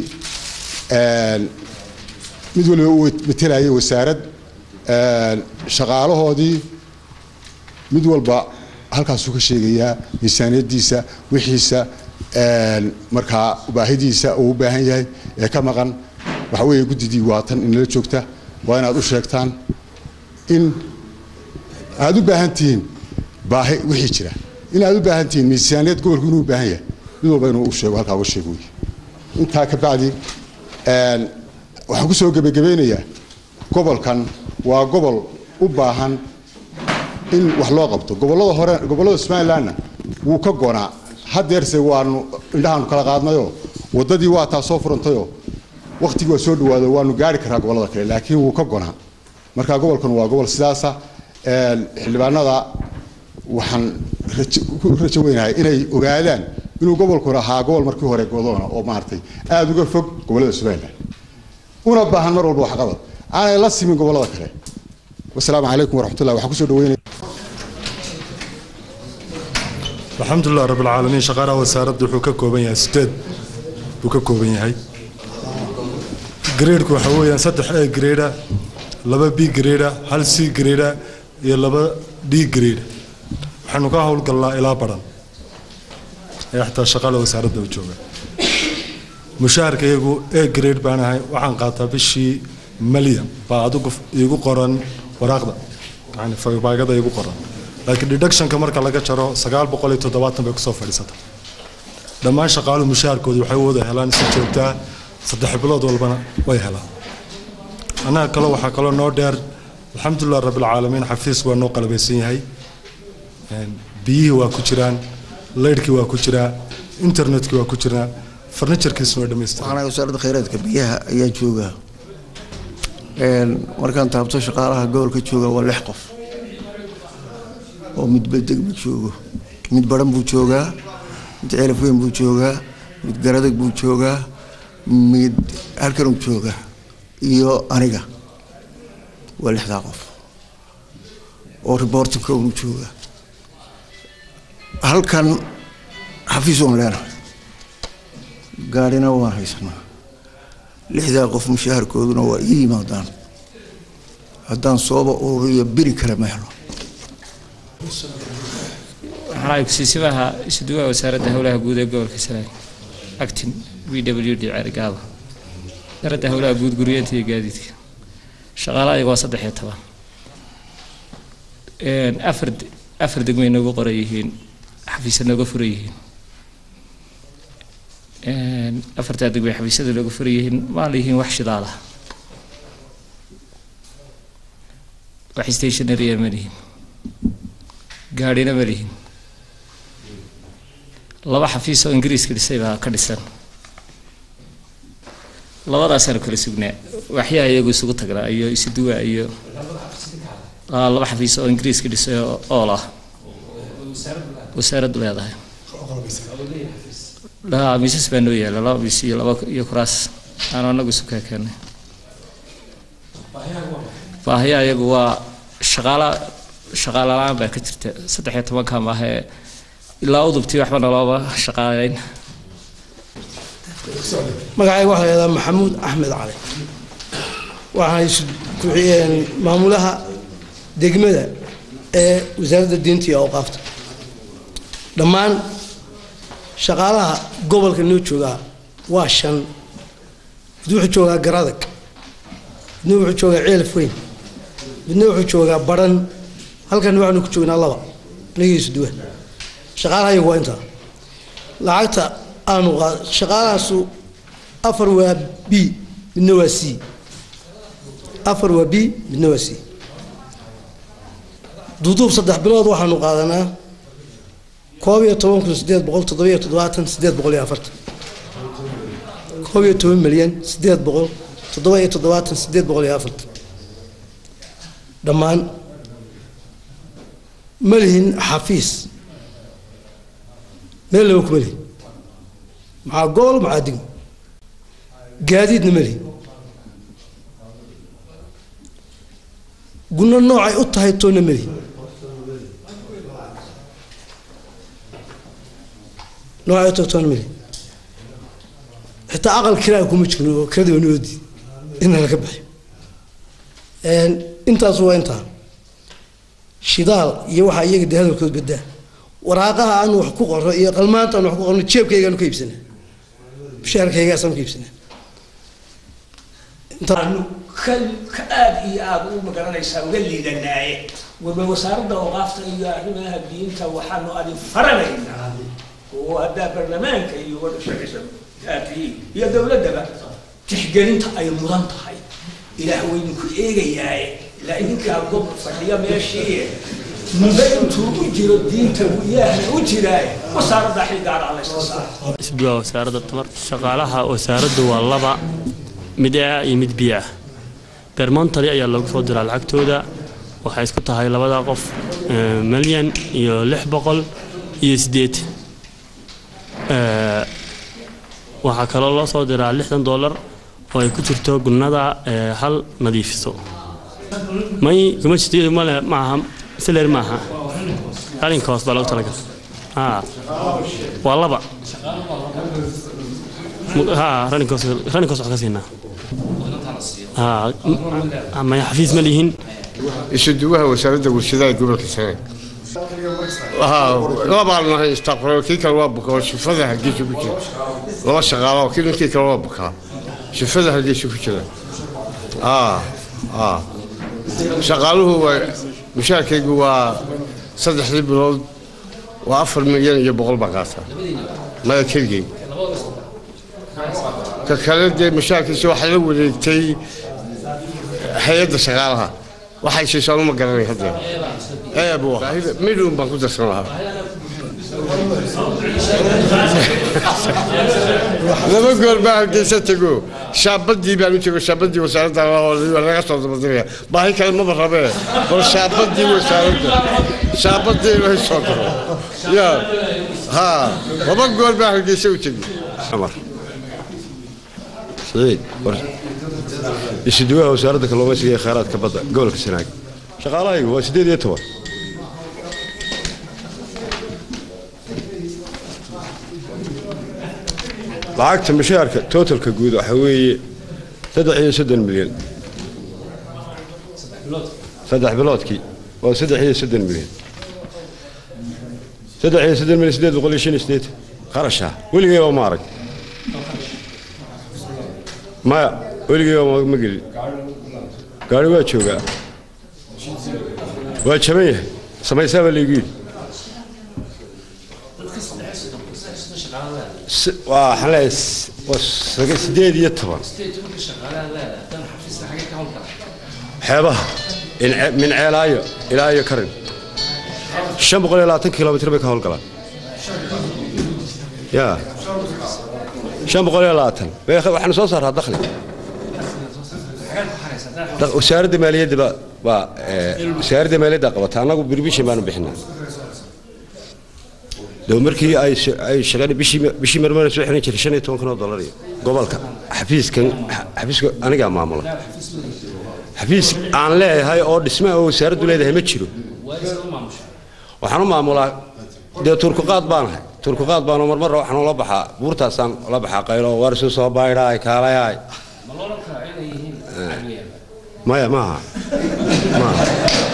mid waliba uu matelayay wasaarad shaqaalahoodii mid walba halkaasuu ka sheegayaa miisaaniyadiisa wixiisa markaa baahidiisa uu u baahan yahay ee ka maqan waxa weeye guddidii waa tan inala joogta waa inaad u sheegtaan in aad u baahan tihiin baahi wixii jira in aad u baahan tihiin miisaaniyad gobolku inuu u baahan yahay mid walba inuu u sheego halkaa uga sheego wey intaa ka bacdi waxaan ku soo gebagabeynayaa gobolkan waa gobol u baahan in wax loo qabto gobollada hore gobollada somalilandna wuu ka gonaa hadeerse waanu indhahaanu kala qaadnayoo waddadii waa taa soo furantayoo wakhtigii waa soo dhawaado waanu gaari karaa gobollada kale laakiin wuu ka gonaa marka gobolkan waa gobol sidaasa xildhibaanada waxaan ku rajo weynahay inay ogaadaan inuu gobolkuna ahaa gobol markii hore godoona oo maaragtay aada uga fog gobollada somaliland una baahan mar walba waxqabad aanay la simin gobollada kale wasalaamu calaykum waraxmatullah waxaan kusoo dhaweynaya الحمد لله رب العالمين شقارة وسارد وحو كوبان yahay sideed buu ka kooban yahay gradeku waxa weeyaan saddex a grade laba b grade hal c grade iyo laba d grade waxaanu ka howlgalnaa ilaa baran ee xataa shaqada wasaaradda u jooga mushaharka iyagu a grade baan ahay waxaan qaataa bishii malyan baa adigu iigu qoran waraaqda yani faybaagada iigu qoran laakiin deductionka marka laga jaro sagaal boqol iyo toddobaatan bay kusoo fadhiisata dhammaan shaqaaluhu mushaharkooda waxay u wada helaan si joogtaa saddex bilood walbana way helaan annaga kale waxaa kaloo noo dheer alxamdulilah rabbilcaalamiin xafiis waa noo qalabaysan yahay biyihii waa ku jiraan leydhkii waa ku jiraa internetkii waa ku jiraa farnijarkiisu way dhammaystiran waxaana wasaaradda khayraadka biyaha ayaa jooga Een, markaan taabto shaqaalaha gobolka jooga waa lix qof oo mid bedeg buu joogo mid baran buu joogaa mid ceelaf weyn buu joogaa mid garadag buu joogaa mid halkanuu jooga iyo aniga waa lixdaa qof oo reportinka unu jooga halkan xafiis oon leenahay gaadhina waan haysanaa lixdaa qof mushaharkooduna waa ii yimaadaan haddaan sooba ururiyo beri kale ma helo waxaan kusiisimaha isuduwaha wasaaradda howlaha guud ee gobolka sanaag actin v w d cergaaba wasaaradda howlaha guud guryeenta iyo gaadiidka shaqaalaha iyaga waa saddex iyo toban Een, afar afar degmay noogu qoran yihiin xafiisya nooga furan yihiin Een, afartaa degmay xafiisyada nooga furan yihiin maa lihiin wax shidaal ah wax stationary ma lihin gaadhina ma lihin laba xafiis oo ingiriiska dhisay baa ka dhisan labadaasaanu kala sugnaa waxyaha iyagu isugu tagnaa iyo isuduwa iyo Aa, laba xafiis oo ingiriiska dhisay oo ool ah wasaaraddu leedahay Aa, miisas baa noo yaala laba miis iyo laba iyo kuraas aanu anagu isu keekeenay baahiyaha iyagu waa shaqaala shaqaala la-aan baa ka jirta saddex iyo tobanka maahe ilaa udubtii waxba nalooma shaqaaleyn magacayga waxaa la yidhahdaa maxamuud axmed cali waxaan isu ku-xigeen maamulaha degmada ee wasaaradda diinta iyo awqaafta dhammaan shaqaalaha gobolka noo joogaa waa shan mid wuxuu joogaa garadag midna wuxuu joogaa ceelaf weyn midna wuxuu joogaa baran halkan waxaanu ku joognaa laba anigiisu duwa shaqaalaha iyagu waa intaa lacagta aanu qaad shaqaalahaasu afar waa b midna waa c afar waa b midna waa c duuduub saddex bilood waxaanu qaadanaa koob iyo toban kun sideed boqol toddobiyo toddobaatan sideed boqol iyo afartan koob iyo toban milyan sideed boqol toddoba iyo toddobaatan sideed boqol iyo afartan dhammaan ma lihin xafiis meel laba kuma lihin maxaa gobol maxaa degmo gaadiidna ma lihin gunno noocay u tahay toonna ma lihin noocay u tahay toonna ma lihin xitaa aqal kiraa kuma jirno oo kirada waa noodi in laga bixiyo intaas waa intaa shidaal iyo waxaa iyaga dee hadalkood badaa waraaqaha aan wax ku qorno iyo qalmaanta aan wax ku qorno jeebkaygaanu ka iibsanaa bishaarkaygaasaan ka iibsanaa aanu ka ka aad iyo aad u magaranaysaa uga liidanaaye waba wasaaradda awqaafta iyo arrimaha diinta waxaanu adin faranaynaa oo haddaa barlamaanka iyo wadashaqisa aatihiin iyo dowladdaba tixgelinta ay mudan tahay ilaah waynu ku eegayaaye ilaa idinkaa gob fadhiya meeshii muda intuu u jiro diinta ilaahna u jiraaye wasaaradda xilgaara layska saara isbuuca wasaaradda tamar shaqaalaha wasaaraddu waa laba mid a iyo mid biyo ah bermontali ayaa loogu soo diraa lacagtooda waxay isku tahay labada qof eh, milyan iyo lix boqol iyo sideed Eh, waxaa kaloo loo soo diraa lixdan dollar oo ay ku jirto gunnada eh, hal nadiifiso may kuma jirto male maaha siler maaha halinkoos baa loogu talagal haa waa laba Mu- haa raninkoos raninkoos wax ka siinaa haa m- maya xafiis ma lihin isuduwaha wasaaradda warshadaha gobolka sanaag labaan nahay istaqbalo kii kale waa bukaa oo shifada hargeysa ku jira laba shaqaalo kii ninkii kale waa bukaa shifada hargeysa ku jira aa aa shaqaaluhu waa mushaarkaygu waa saddexdii bilood waa afar milyan iyo boqol baa qaata maya keligay ka kale dee mushaarkiisa waxaa la wareegtay hay-adda shaqaalaha waxay siisaan uma garanay hadda eebo midhuun baan ku darsan lahaa laba goor baa hargeysa tego shaabadii baan u jego shaabadii wasaaradda laga soo dabadiraya baahi kale maba rabee bal shaabadii wasaaradda shaabadii laga soo diro ya ha laba goor baa hargeysa u tego عمر سعيد isuduwaha wasaaradda kalluumaysiga ee kheyraadka badda gobolka sanaag shaqaalahaygu waa sideed iyo toban lacagta mushaharka totalka guud waxa weeye saddex iyo soddon milyan saddex biloodkii waa saddex iyo soddon milyan saddex iyo soddon milyan sideed boqol iyo shan iyo sideetan qarasha weligay waa ma arag maya weligay waa ma gelin gaari waa joogaa waa jaban yahay samaysaa baa laygu yidhi Si- waa waxaan leeyahay s- waa saga- sideed iyo toban xeebaha in- min ceelaayo ilaa iyo karin shan boqol iyo labaatan kilomitr bay ka howlgalaan ya shan boqol iyo labaatan Bay- waxaanu soo saaraa dakhli Da- wasaaradda maaliyadda baa baa ee, wasaaradda maaliyadda qabata annagu birbishin baanu bixinaa dee markii ay sh- ay shaqada bishii bishii marmar soo xiran jiray shan iyo toban kun oo dollar iyo gobolka xafiiskan xa- xafiiska anigaa maamula xafiis aan leeyahay oo dhismaha oo wasaaraddu leedahay ma jiro waxaan u maamulaa dee turkuqaad baanahay turkuqaad baanoo marmarra waxaan ula baxaa buurtaasaan ula baxaa qaylo waar isu soo baydhaay kaalayaay maya maaha maaha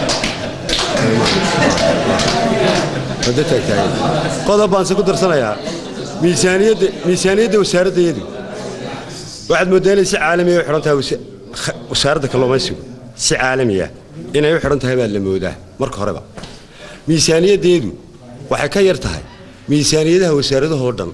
wada taagtaagan qodob baan se ku darsanayaa miisaaniyadda miisaaniyadda wasaaraddeedu waxaad mooddaa inay si caalamiya u xidhan tahay wasa- kh- wasaaradda kalluumaysigu si caalamiya inay u xidhan tahay baa la moodaa marka horeba miisaaniyaddeedu waxay ka yar tahay miisaaniyadaha wasaaradahoo dhan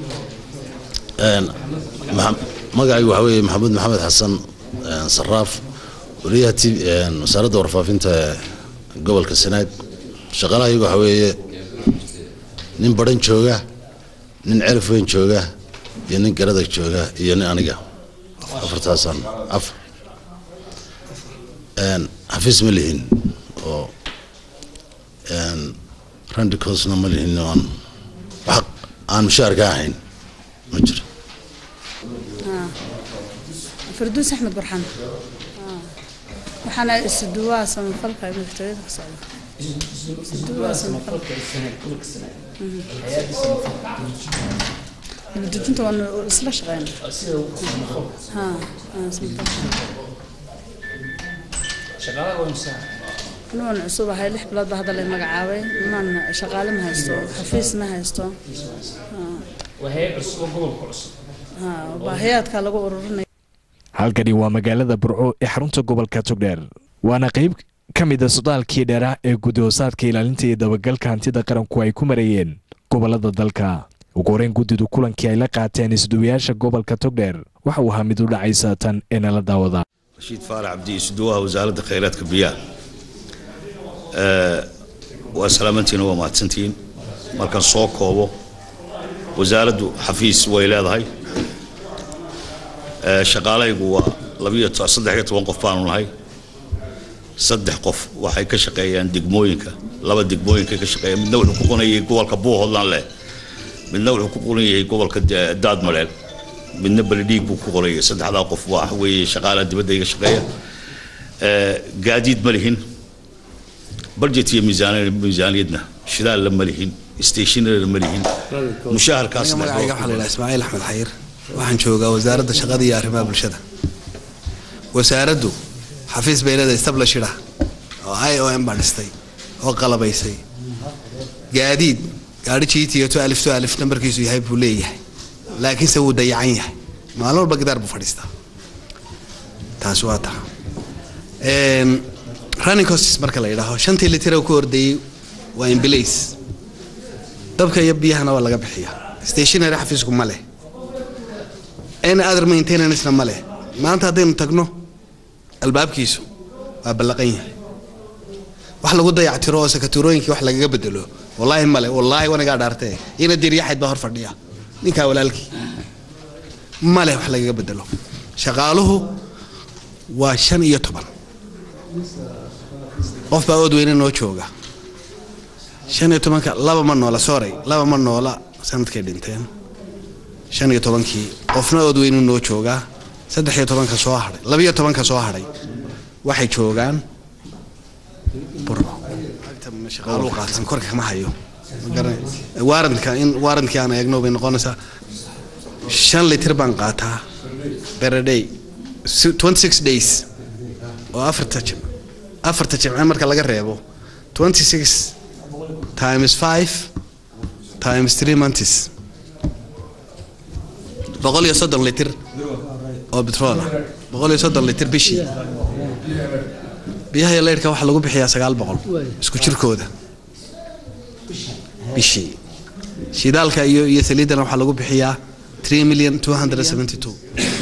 magacaygu waxaa weeye maxamuud maxamed xasan een, saraaf wariyaha t een, wasaaradda warfaafinta ee gobolka sanaag shaqaalahaygu waxaa weeye nin badhan jooga nin celif weyn jooga iyo nin garadag jooga iyo nin aniga afartaasaan afar Een, xafiis ma lihin oo een, randicosna ma lihin aan wax aan mushaharka ahayn ma jiro فردوس احمد برحان waxaana isduwaa samafalka madaxtooyada ka socda isduwaa samafalka dejinta waanu isla shaqeyna ha nuwan cusub ahay lix bilood baa hadda lay magacaabay nunan shaqaale ma haysto xafiis ma haysto ha baahiyaadka lagu ururinaya halkani waa magaalada burco ee xarunta gobolka togdheer waana qayb ka mid a sodaalkii dheeraa ee guddi-hoosaadka ilaalinta iyo dabagalka hantida qaranku ay ku marayeen gobolada dalka ugu horeyn guddidu kulankii ay la qaateen isduwayaasha gobolka togdheer waxa uu ahaa mid u dhacay saatan ee nala daawada rashiid faarax cabdi isduwaha wasaaradda khayraadka biyaha Ee, waa salaamantiina waa mahadsantihiin markaan soo koobo wasaaraddu xafiis way leedahay Ee, shaqaalaygu waa labiyo to- saddex iyo toban qof baanu nahay saddex qof waxay ka shaqeeyaan degmooyinka laba degmooyinkay ka shaqeeyaan midna wuxuu ku qunayay gobolka buuhoodland leh midna wuxuu ku qoran yahay gobolka Da- daadmareel midna beledhiig buu ku qorayay saddexdaa qof waa weeye shaqaalaha dibadda iga shaqeeya Ee, gaadiid ma lihin budget iyo miisaan- miisaaniyadna shidaalla ma lihin stationary ma lihin mushaharkaas Aniga magacayga waxaa la yidhaha ismaaciil axmed xayir waxaan joogaa wasaaradda shaqada iyo arrimaha bulshada wasaaraddu xafiis bay leedahay establishid ah oo i o m baa dhistay oo qalabaysay gaadiid gaadhi jiitiyo to alif to alif nambarkiisu yahay buu leeyahay laakiinse wuu dayacan yahay maalin walba gidaar buu fadhiistaa taasi waa taa Een, running costs marka la yidhaaho shantii litir oo ku ordayey waa imbilays dabka iyo biyahana waa laga bixiya stationary xafiisku ma leh any other maintenancena ma leh maanta haddaynu tagno albaabkiisu waa ballaqan yahay wax lagu dayactiro oo sakaturooyinkii wax lagaga bedelo wallaahi male wallaahi wanigaa dhaartee ina diryaxayd baa hor fadhiya ninkaa walaalkii male wax lagaga bedelo shaqaaluhu waa shan iyo toban qof baa ood weyne noo jooga shan iyo tobanka laba ma noola sorry laba ma noola sanadkay dhinteen shan iyo tobankii qofna ood weynu noo joogaa saddex iyo tobanka soo hadhay labiyo tobanka soo hadhay waxay joogaan burco shaqaaluhu qaatan korka kama hayo waarantka in waarantkii aan eegno bay noqonaysaa shan litir baan qaataa beraday twenty six days oo afarta jim afarta jimce marka laga reebo twenty six times five times three months boqol iyo soddon litir oo betrol ah boqol iyo soddon litir bishii biyaha iyo leyrhka waxaa lagu bixiyaa sagaal boqol isku jirkooda bishii shidaalka iyo iyo saliidana waxaa lagu bixiyaa three million two hundred seventy two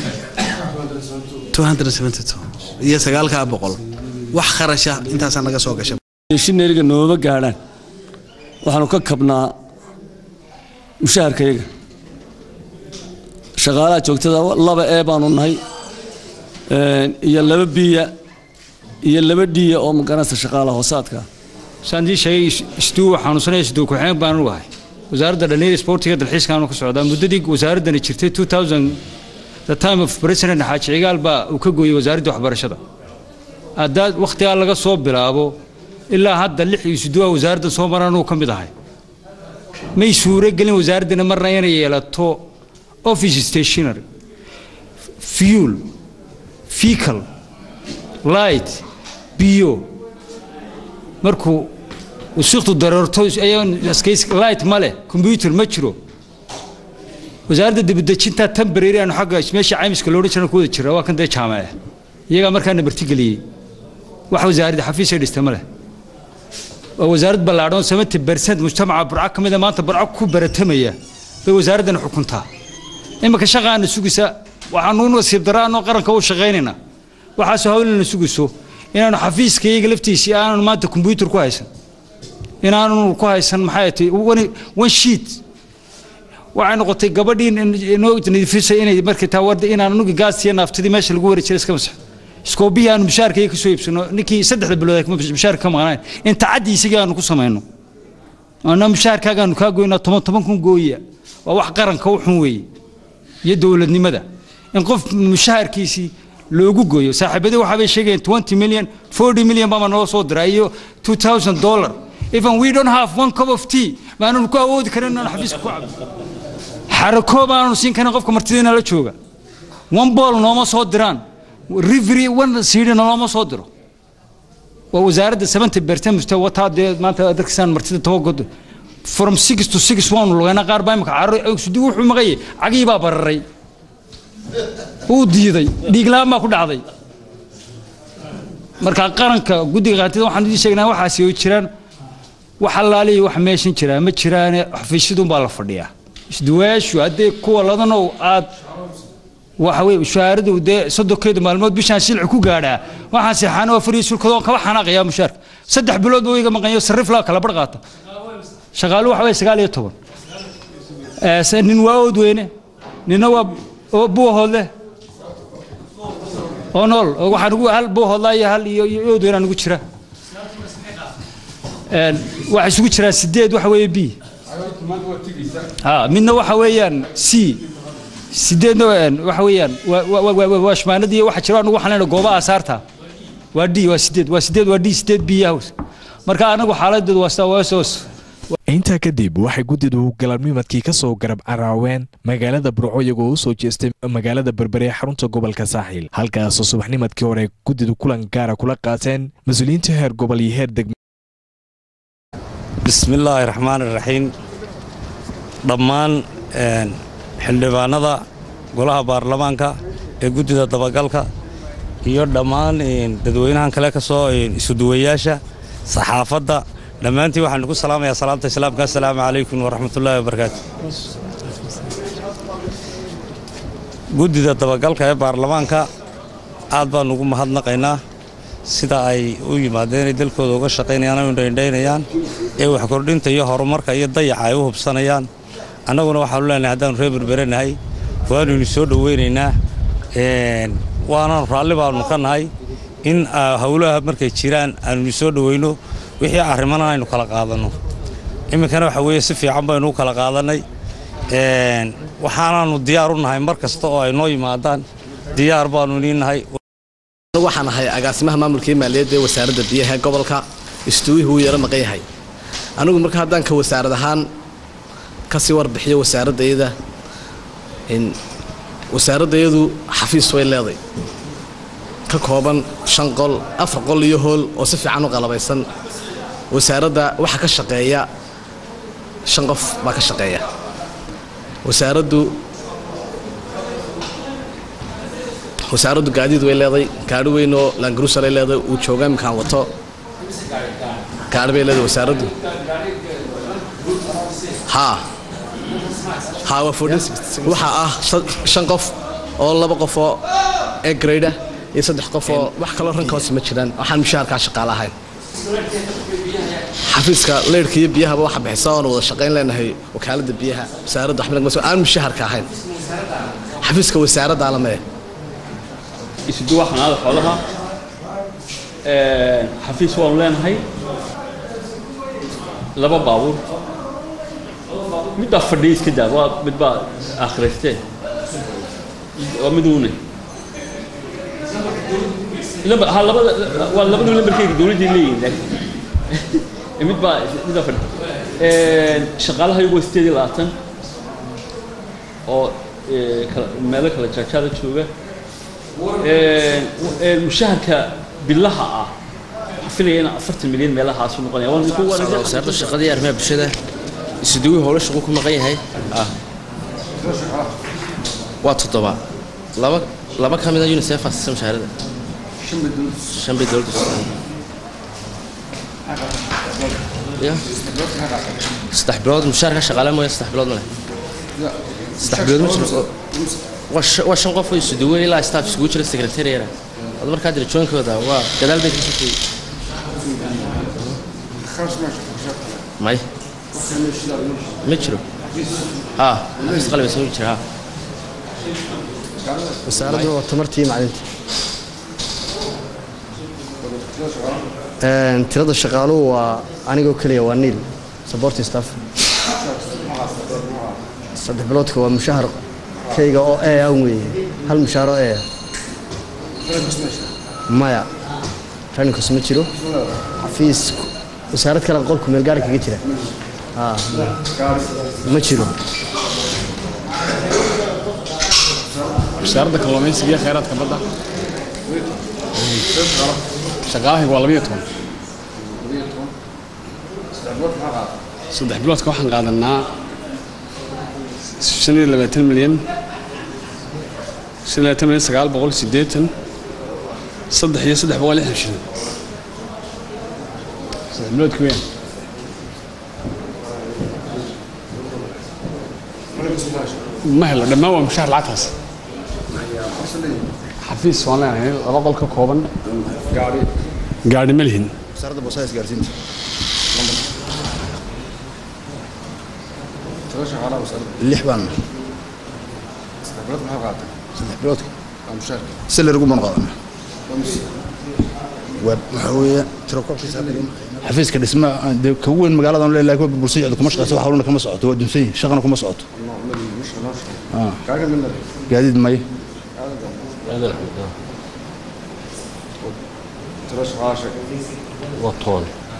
two hundred seventy two iyo sagaalkaa boqol wax kharasha intaasaa naga soo gasha shineriga nooma gaadhaan waxaanu ka kabnaa mushaharkayaga shaqaalaha joogtada laba ee baanu nahay iyo laba biya iyo laba dhiya oo magaranaysa shaqaalaha hoosaadka saandii sheegay isduu xanuunsanaya isduu ku-xeen baan u ahay wasaaradda dhallinyada sportiga dalxiiskaanu ka socdaa muddadii wasaaraddani jirtay 2000 the time of president xaaji cigaal baa uu ka gooyey wasaaraddii waxbarashada haddaa wakhtigaa laga soo bilaabo ilaa hadda lix isduwa wasaaradda soo maraan uu ka mid ahay may suuro gelin wasaaraddani marna inay yeelato office stationary fuel fecal light biyo markuu wasiiqdu dareerto light ma leh combyuter ma jiro wasaaradda dibadejinta temporary aanu xagga meesha caymiska loodhan jiran ku wada jira waa kan dee jaamace iyagaa markaana martigeliyey wax wasaaradda xafiisay dhista ma leh waa wasaarad ballaadhan seventy percent mujtamaca burco ka mida maanta burco ku baratamaya bay wasaaraddan xukuntaa iminka shaqaana sugaysa waxaanu nasiib daraanoo qaranka u shaqaynaynaa waxaasoo hawlina sugayso inaanu xafiiska iyaga laftiisii aananu maanta combyuter ku haysan inaanu ku haysan maxay tahay one sheet waxay noqotay gabadhii noo nadiifisay inay markay taa warda inaan anugu gaasiya naaftadii meesha lagu wari jiray iska masaxo iskoobihii aanu mushaarkayga ka soo iibsano ninkii saddexda bilood ay mushaarka ka maqnayn inta caddi isagii aanu ku samayno ana mushaarkaagaanu kaa goynaa toban toban kun gooya waa wax qaranka u xun weeye iyo dowladnimada in qof mushaharkiisii loogu gooyo saaxiibadii waxaa bay sheegayeen twenty million forty million baa noo soo diraa iyo two thousand dollar even we don't have one cup of tea maananu ku awoodi karin inaan xafiiska ku cabo xarakoo baananu siin karin qofka martidiina la jooga one ball nooma soo diraan rivery one siidhina nooma soo diro waa wasaaradda seventy percent musta wataa dee maanta darkisaan martida tobagod from six to six waanu lugaynaa qaar baa imika carro sudi wuxuu maqayay cagii baa bararay wuu diiday dhiiglaan baa ku dhacday marka qaranka guddiga qaatida waxaan idin sheegnaa waxaasi oo jiraan wax allaalihi wax meeshan jiraa ma jiraane xafiisyadun baa la fadhiyaa isduwayaashu haddee kuwa ladanow aad waxa weye mushaharadu dee soddonkeeda maalmood bishaan silci ku gaadhaa waxaan seexaana waa fariya sulkadoon kaba xanaaqayaa mushaarka saddex bilood buu iga maqanyo sarrif laa kala bar qaata shaqaalu waxa weye sagaal iyo toban nin waa ood weyne ninna waa buuhoodle oo nool waxaan ugu hal buuhoodlaa iyo hal iyo ood weynaan ugu jira waxaa isugu jiraa sideed waxa weeye b midna waxa weeyaan c sideedna waxa weeyaan waa shmaanadii waxa jira anugu waxaan leenahay goobaha asaarta waa d waa sideed waa sideed waa d sideed b yahows marka anagu xaaladeedu waa sidaa waasoos intaa kadib waxay guddidu galabnimadkii ka soo garab caraaween magaalada burco iyagoo u soo jeestay magaalada berbere ee xarunta gobolka saaxiil halkaasoo subaxnimadkii hore guddidu kulan gaara kula qaateen mas-uuliyiinta heer gobol iyo heer degme bismillaahi raxmaani raxiim dhammaan xildhibaanada golaha baarlamaanka ee guddida dabagalka iyo dhammaan dadweynahan kale ka soo isuduwayaasha saxaafadda dhammaantiin waxaan ugu salaamayaa salaamta islaamka assalaamu calaykum waraxmatullaahi wabarakaatu guddida dabagalka ee baarlamaanka aad baan ugu mahadnaqaynaa sida ay u yimaadeen ay dalkooda uga shaqaynayaan oo indhaindhaynayaan ee wax kordhinta iyo horumarka iyo dayaca ay u hubsanayaan annaguna waxaanu leenahay haddaanu reer berberanahay waanu idin soo dhoweynaynaa waanaanu raalli baanu ka nahay in howlaha markay jiraan aanu idin soo dhoweyno wixii arrimana aynu kala qaadanno iminkana waxa weeye si fiican baynu u kala qaadannay waxaanaanu diyaar u nahay mar kasta oo ay noo yimaadaan diyaar baanu idiin nahay waxaan ahay agaasimaha maamulka iyo maaliyadda ee wasaaradda biyaha ee gobolka istuuwihii wuu yaro maqan yahay anigu marka haddaan ka wasaarad ahaan kasii warbixiyo wasaaraddayada wasaaraddayadu xafiis way leeday ka kooban shan qol afar qol iyo hool oo si fiican u qalabaysan wasaaradda waxa ka shaqeeya shan qof baa ka shaqeeya wasaaraddu wasaaraddu gaadiid way leeday gaari weynoo laangaruusalay leeday uu jooga imkaan wato gaari bay leeday wasaaraddu haa haa waa fordhis waxaa ah shan qof oo laba qof oo egrada iyo saddex qof oo wax kaloo ranka hoose ma jiraan waxaan mushaharkaa shaqaale ahayn xafiiska leyrhka iyo biyahaba waxa bixisa oona wada shaqayn leenahay wakaaladda biyaha wasaaradda waxba aan mushaharka ahayn xafiiska wasaaradda alamee isuduwa xanaada xoolaha xafiis waanu leenahay laba baabuur midbaa fadhiya iska daa waa midbaa akhiraystee waa miduune ha labada waa labadu lambarkeyga dowladdii leeyihin laakiin midbaa midbaa fadhi shaqaalaha iyagu waa sideed iyo labaatan oo meelo kala jaajaada jooga mushaharka bilaha ah waxaan filaya in afartan milyan meelahaasu noqonaya wasaaradda shaqada iyo arrimaha bulshada isuduwi howlo shaqo ku maqan yahay waa toddoba laba laba ka mida unicef asisa mushaharada shan bay dowladda ya saddex bilood mushaharka shaqaale mooya saddex bilood ma leh saddex bilood ma jiro waa shan qof oo isuduwe ilaa staff isugu jira secretariana ad markaa dirajooyinkooda waa gadaal bay kasoo tegey may ma jiro ha xafiis qalbaysan ma jira ha wasaaraddu waa tamartii macdinta tirada shaqaaluhu waa anigoo keliya waa niil supporting staff saddex biloodka waa mushahar kayga oo ee aan weeye hal mushaar oo ee maya raninkus ma jiro xafiis wasaarad kale qolku meel gaari kaga jira ma jiro wasaaradda kalluumaysiga iyo kheyraadka badda shaqaalahaygu waa labayo toban saddex biloodka waxaan qaadanaa shan iyo labaatan milyan shan iyo labaatan milyan sagaal boqol siddeetan saddex iyo saddex boqol lixdan shilin saddex biloodka weyn ma helo dhammaan waa mushaar lacagtaas xafiis waan leenahay laba qol ka kooban gaadhi ma lihin wasaaradda boosaha isgaarsiinta lix baan saddex biloodka salary gumaan qaadana waxaa weeye tirakobkiisa xafiiska dhisma dee ka weyn magaaladan le laakiin waa bulshada kuma shaqeysa wax hawlana kama socoto waa dunsan yihin shaqana kuma socoto gaadiid may waa toban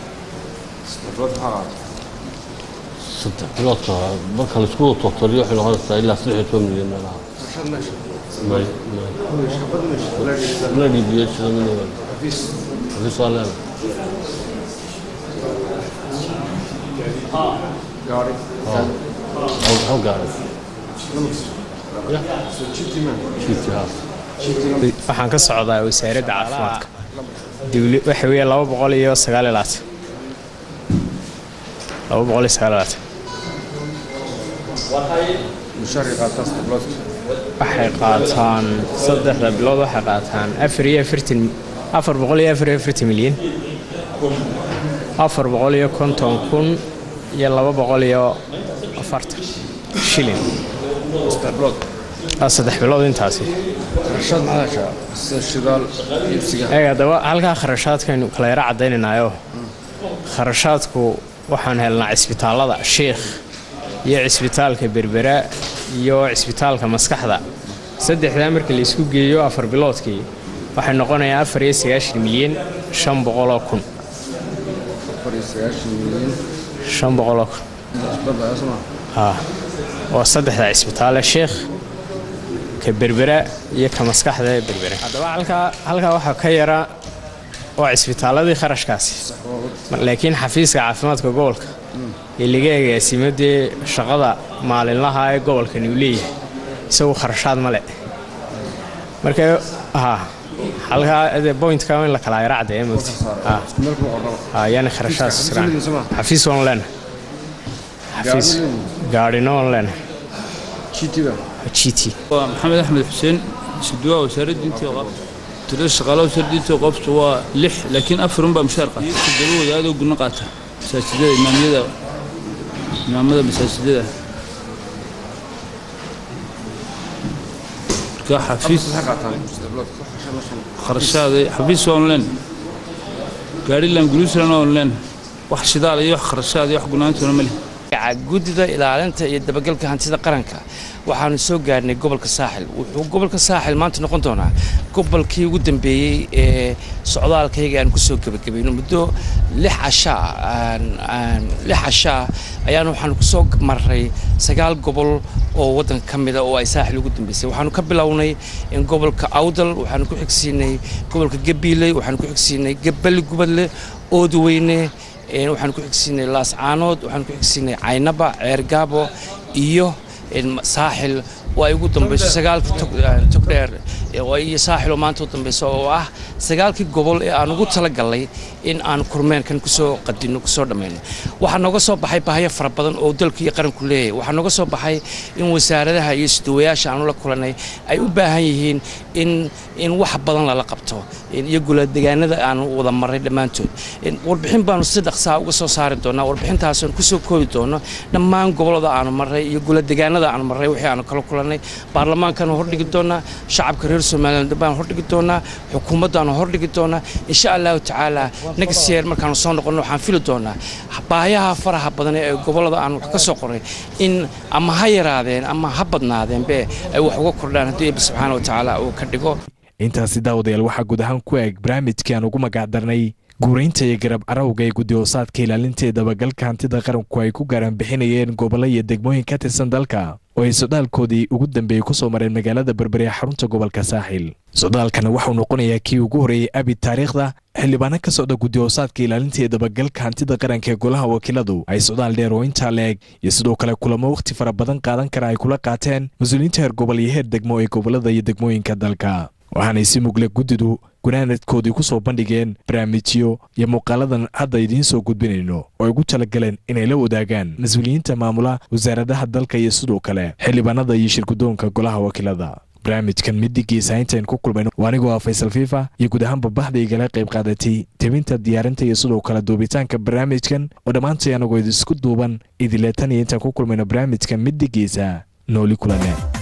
saddex biloodka marka laisku wada totaliyo waxay noqonaysaa ilaa saddex iyo toban milyan meelaha may may dhiibiyo sida minaba xafiis waa leedahay hal gaari waxaan ka socdaa wasaaradda caafimaadka dawli waxa weeye laba boqol iyo sagaal iyo labaatan laba boqol iyo sagaal iyo labaatan waxay qaataan saddexda bilood waxay qaataan afar iyo afartan afar boqol iyo afar iyo afartan milyan afar boqol iyo konton kun iyo laba boqol iyo afartan shilin Ah, saddex bilood intaasi eeg haddaba halkaa kharashaadkaynu kala yaro caddaynaynayo kharashaadku waxaan helnaa cisbitaallada sheikh iyo cisbitaalka berbera iyo cisbitaalka maskaxda saddexdaa marka la isku geeyo afar biloodkii waxay noqonayaa afar iyo sagaashan milyan shan boqoloo kun shan boqoloo kun haa waa saddexda cisbitaale sheikh ka berbera iyo ka maskaxda ee berbera haddaba halkaa halkaa waxaa ka yara waa cisbitaaladii kharashkaasi laakiin xafiiska caafimaadka gobolka ee laga agaasimo dee shaqada maalinlaha ee gobolkani uu leeyahay isagu kharashaad male marka ha halkaa dee pointka in la kala yara caddeeya mogti ha yani kharashaad xafiis waan leenahay xafiis gaadhino waan leenahay gt waa maxamed axmed xuseen suduwaa wasaaradda intii qofta tirada shaqaalaha wasaaradda intii qofta waa lix laakiin afar unbaa mushaar qaata toddoba wadaadoo gudno qaata masaajidada imaamyada imaamada masaajidada marka xafiis kharashaada xafiis waa online gaariland guruusland waa online wax shidaal iyo wax kharashaad iyo wax gunaantuna ma leh guddida ilaalinta iyo dabagalka hantida qaranka waxaanu soo gaarnay gobolka saaxil wuxuu gobolka saaxil maanta noqon doonaa gobolkii ugu dambeeyey ee socdaalkayga aan kusoo gebagabayno muddo lix cashaa lix cashaa ayaan waxaanu kusoo marray sagaal gobol oo waddanka ka mida oo ay saaxil ugu dambeysay waxaanu ka bilownay gobolka awdal waxaanu ku xigsiinay gobolka gabiiley waxaanu ku xigsiinay gabbali gubadle oodweyne waxaan ku xigsiinay laascaanood waxaan ku xigsiinay caynaba ceergaabo iyo saaxil oo ay ugu dambayso sagaalkii togdheer iyo saaxil oo maanta u dambayso oo ah sagaalkii gobol ee aan ugu talagalnay in aan kormeerkan kusoo qadino kusoo dhammayno waxaa nooga soo baxay bahyo fara badan oo dalku iyo qaranku leeyahay waxaa nooga soo baxay in wasaaradaha iyo isdawayaasha aanu la kulanay ay u baahan yihiin in in wax badan lala qabto iyo guladegaanada aanu wada marray dhammaantood warbixin baanu si dhaqsaa uga soo saari doonaa warbixintaasoon kusoo koobi doono dhammaan gobollada aanu marray iyo guladegaanada aanu marray wixii aanu kala kulanay baarlamaankaanu hordhigi doonaa shacabka reer somaliland baan hordhigi doonaa xukuumaddaanu hordhigi doonaa insha allahu tacaala next year markaanu soo noqonno waxaan fili doonaa baayaha faraha badan ee gobollada aan wax ka soo qoray in ama ha yaraadeen ama ha badnaadeenbe ay wax uga kordhaan haddii eebbi subxaana wa tacaala uu ka dhigo intaasi daawadayaal waxaa guud ahaan ku eeg barnaamijkii aan ugu magacdarnay guuraynta iyo garab carawga ee guddi hoosaadka ilaalinta ee dabagalka hantida qaranku ay ku gaaraan bixinayeen gobollo iyo degmooyin ka tirsan dalka oo ay socdaalkoodii ugu dambeeyey ku soo mareen magaalada berbere ee xarunta gobolka saaxil socdaalkana waxuu noqonayaa kii ugu horreeyey abid taariikhda xildhibaano ka socda guddi hoosaadka ilaalinta ee dabagalka hantida qaranka ee golaha wakiiladu ay socdaal dheer oo intaa leeg iyo sidoo kale kulamo wakhti fara badan qaadan kara ay kula qaateen mas-uuliyiinta heer gobol iyo heer degmo ee gobollada iyo degmooyinka dalka waxaanay si mugle guddidu gunaanadkoodii ku soo bandhigeen barnaamijyo iyo muuqaaladan hadda idiin soo gudbinayno oo ay ugu talagaleen inay la wadaagaan mas-uuliyiinta maamula wasaaradaha dalka iyo sidoo kale xildhibaanada iyo shirgudoonka golaha wakiilada barnaamijkan midigiisa intayn ku kulmayno waa anigoo ah faysal fifa iyo guud ahaanba baxda igala qayb qaadatay tebinta diyaarinta iyo sidoo kale duubitaanka barnaamijkan oo dhammaantay anagoo idisku duuban idileetan iyo intaan ku kulmayno barnaamijkan midigiisa nooli kulane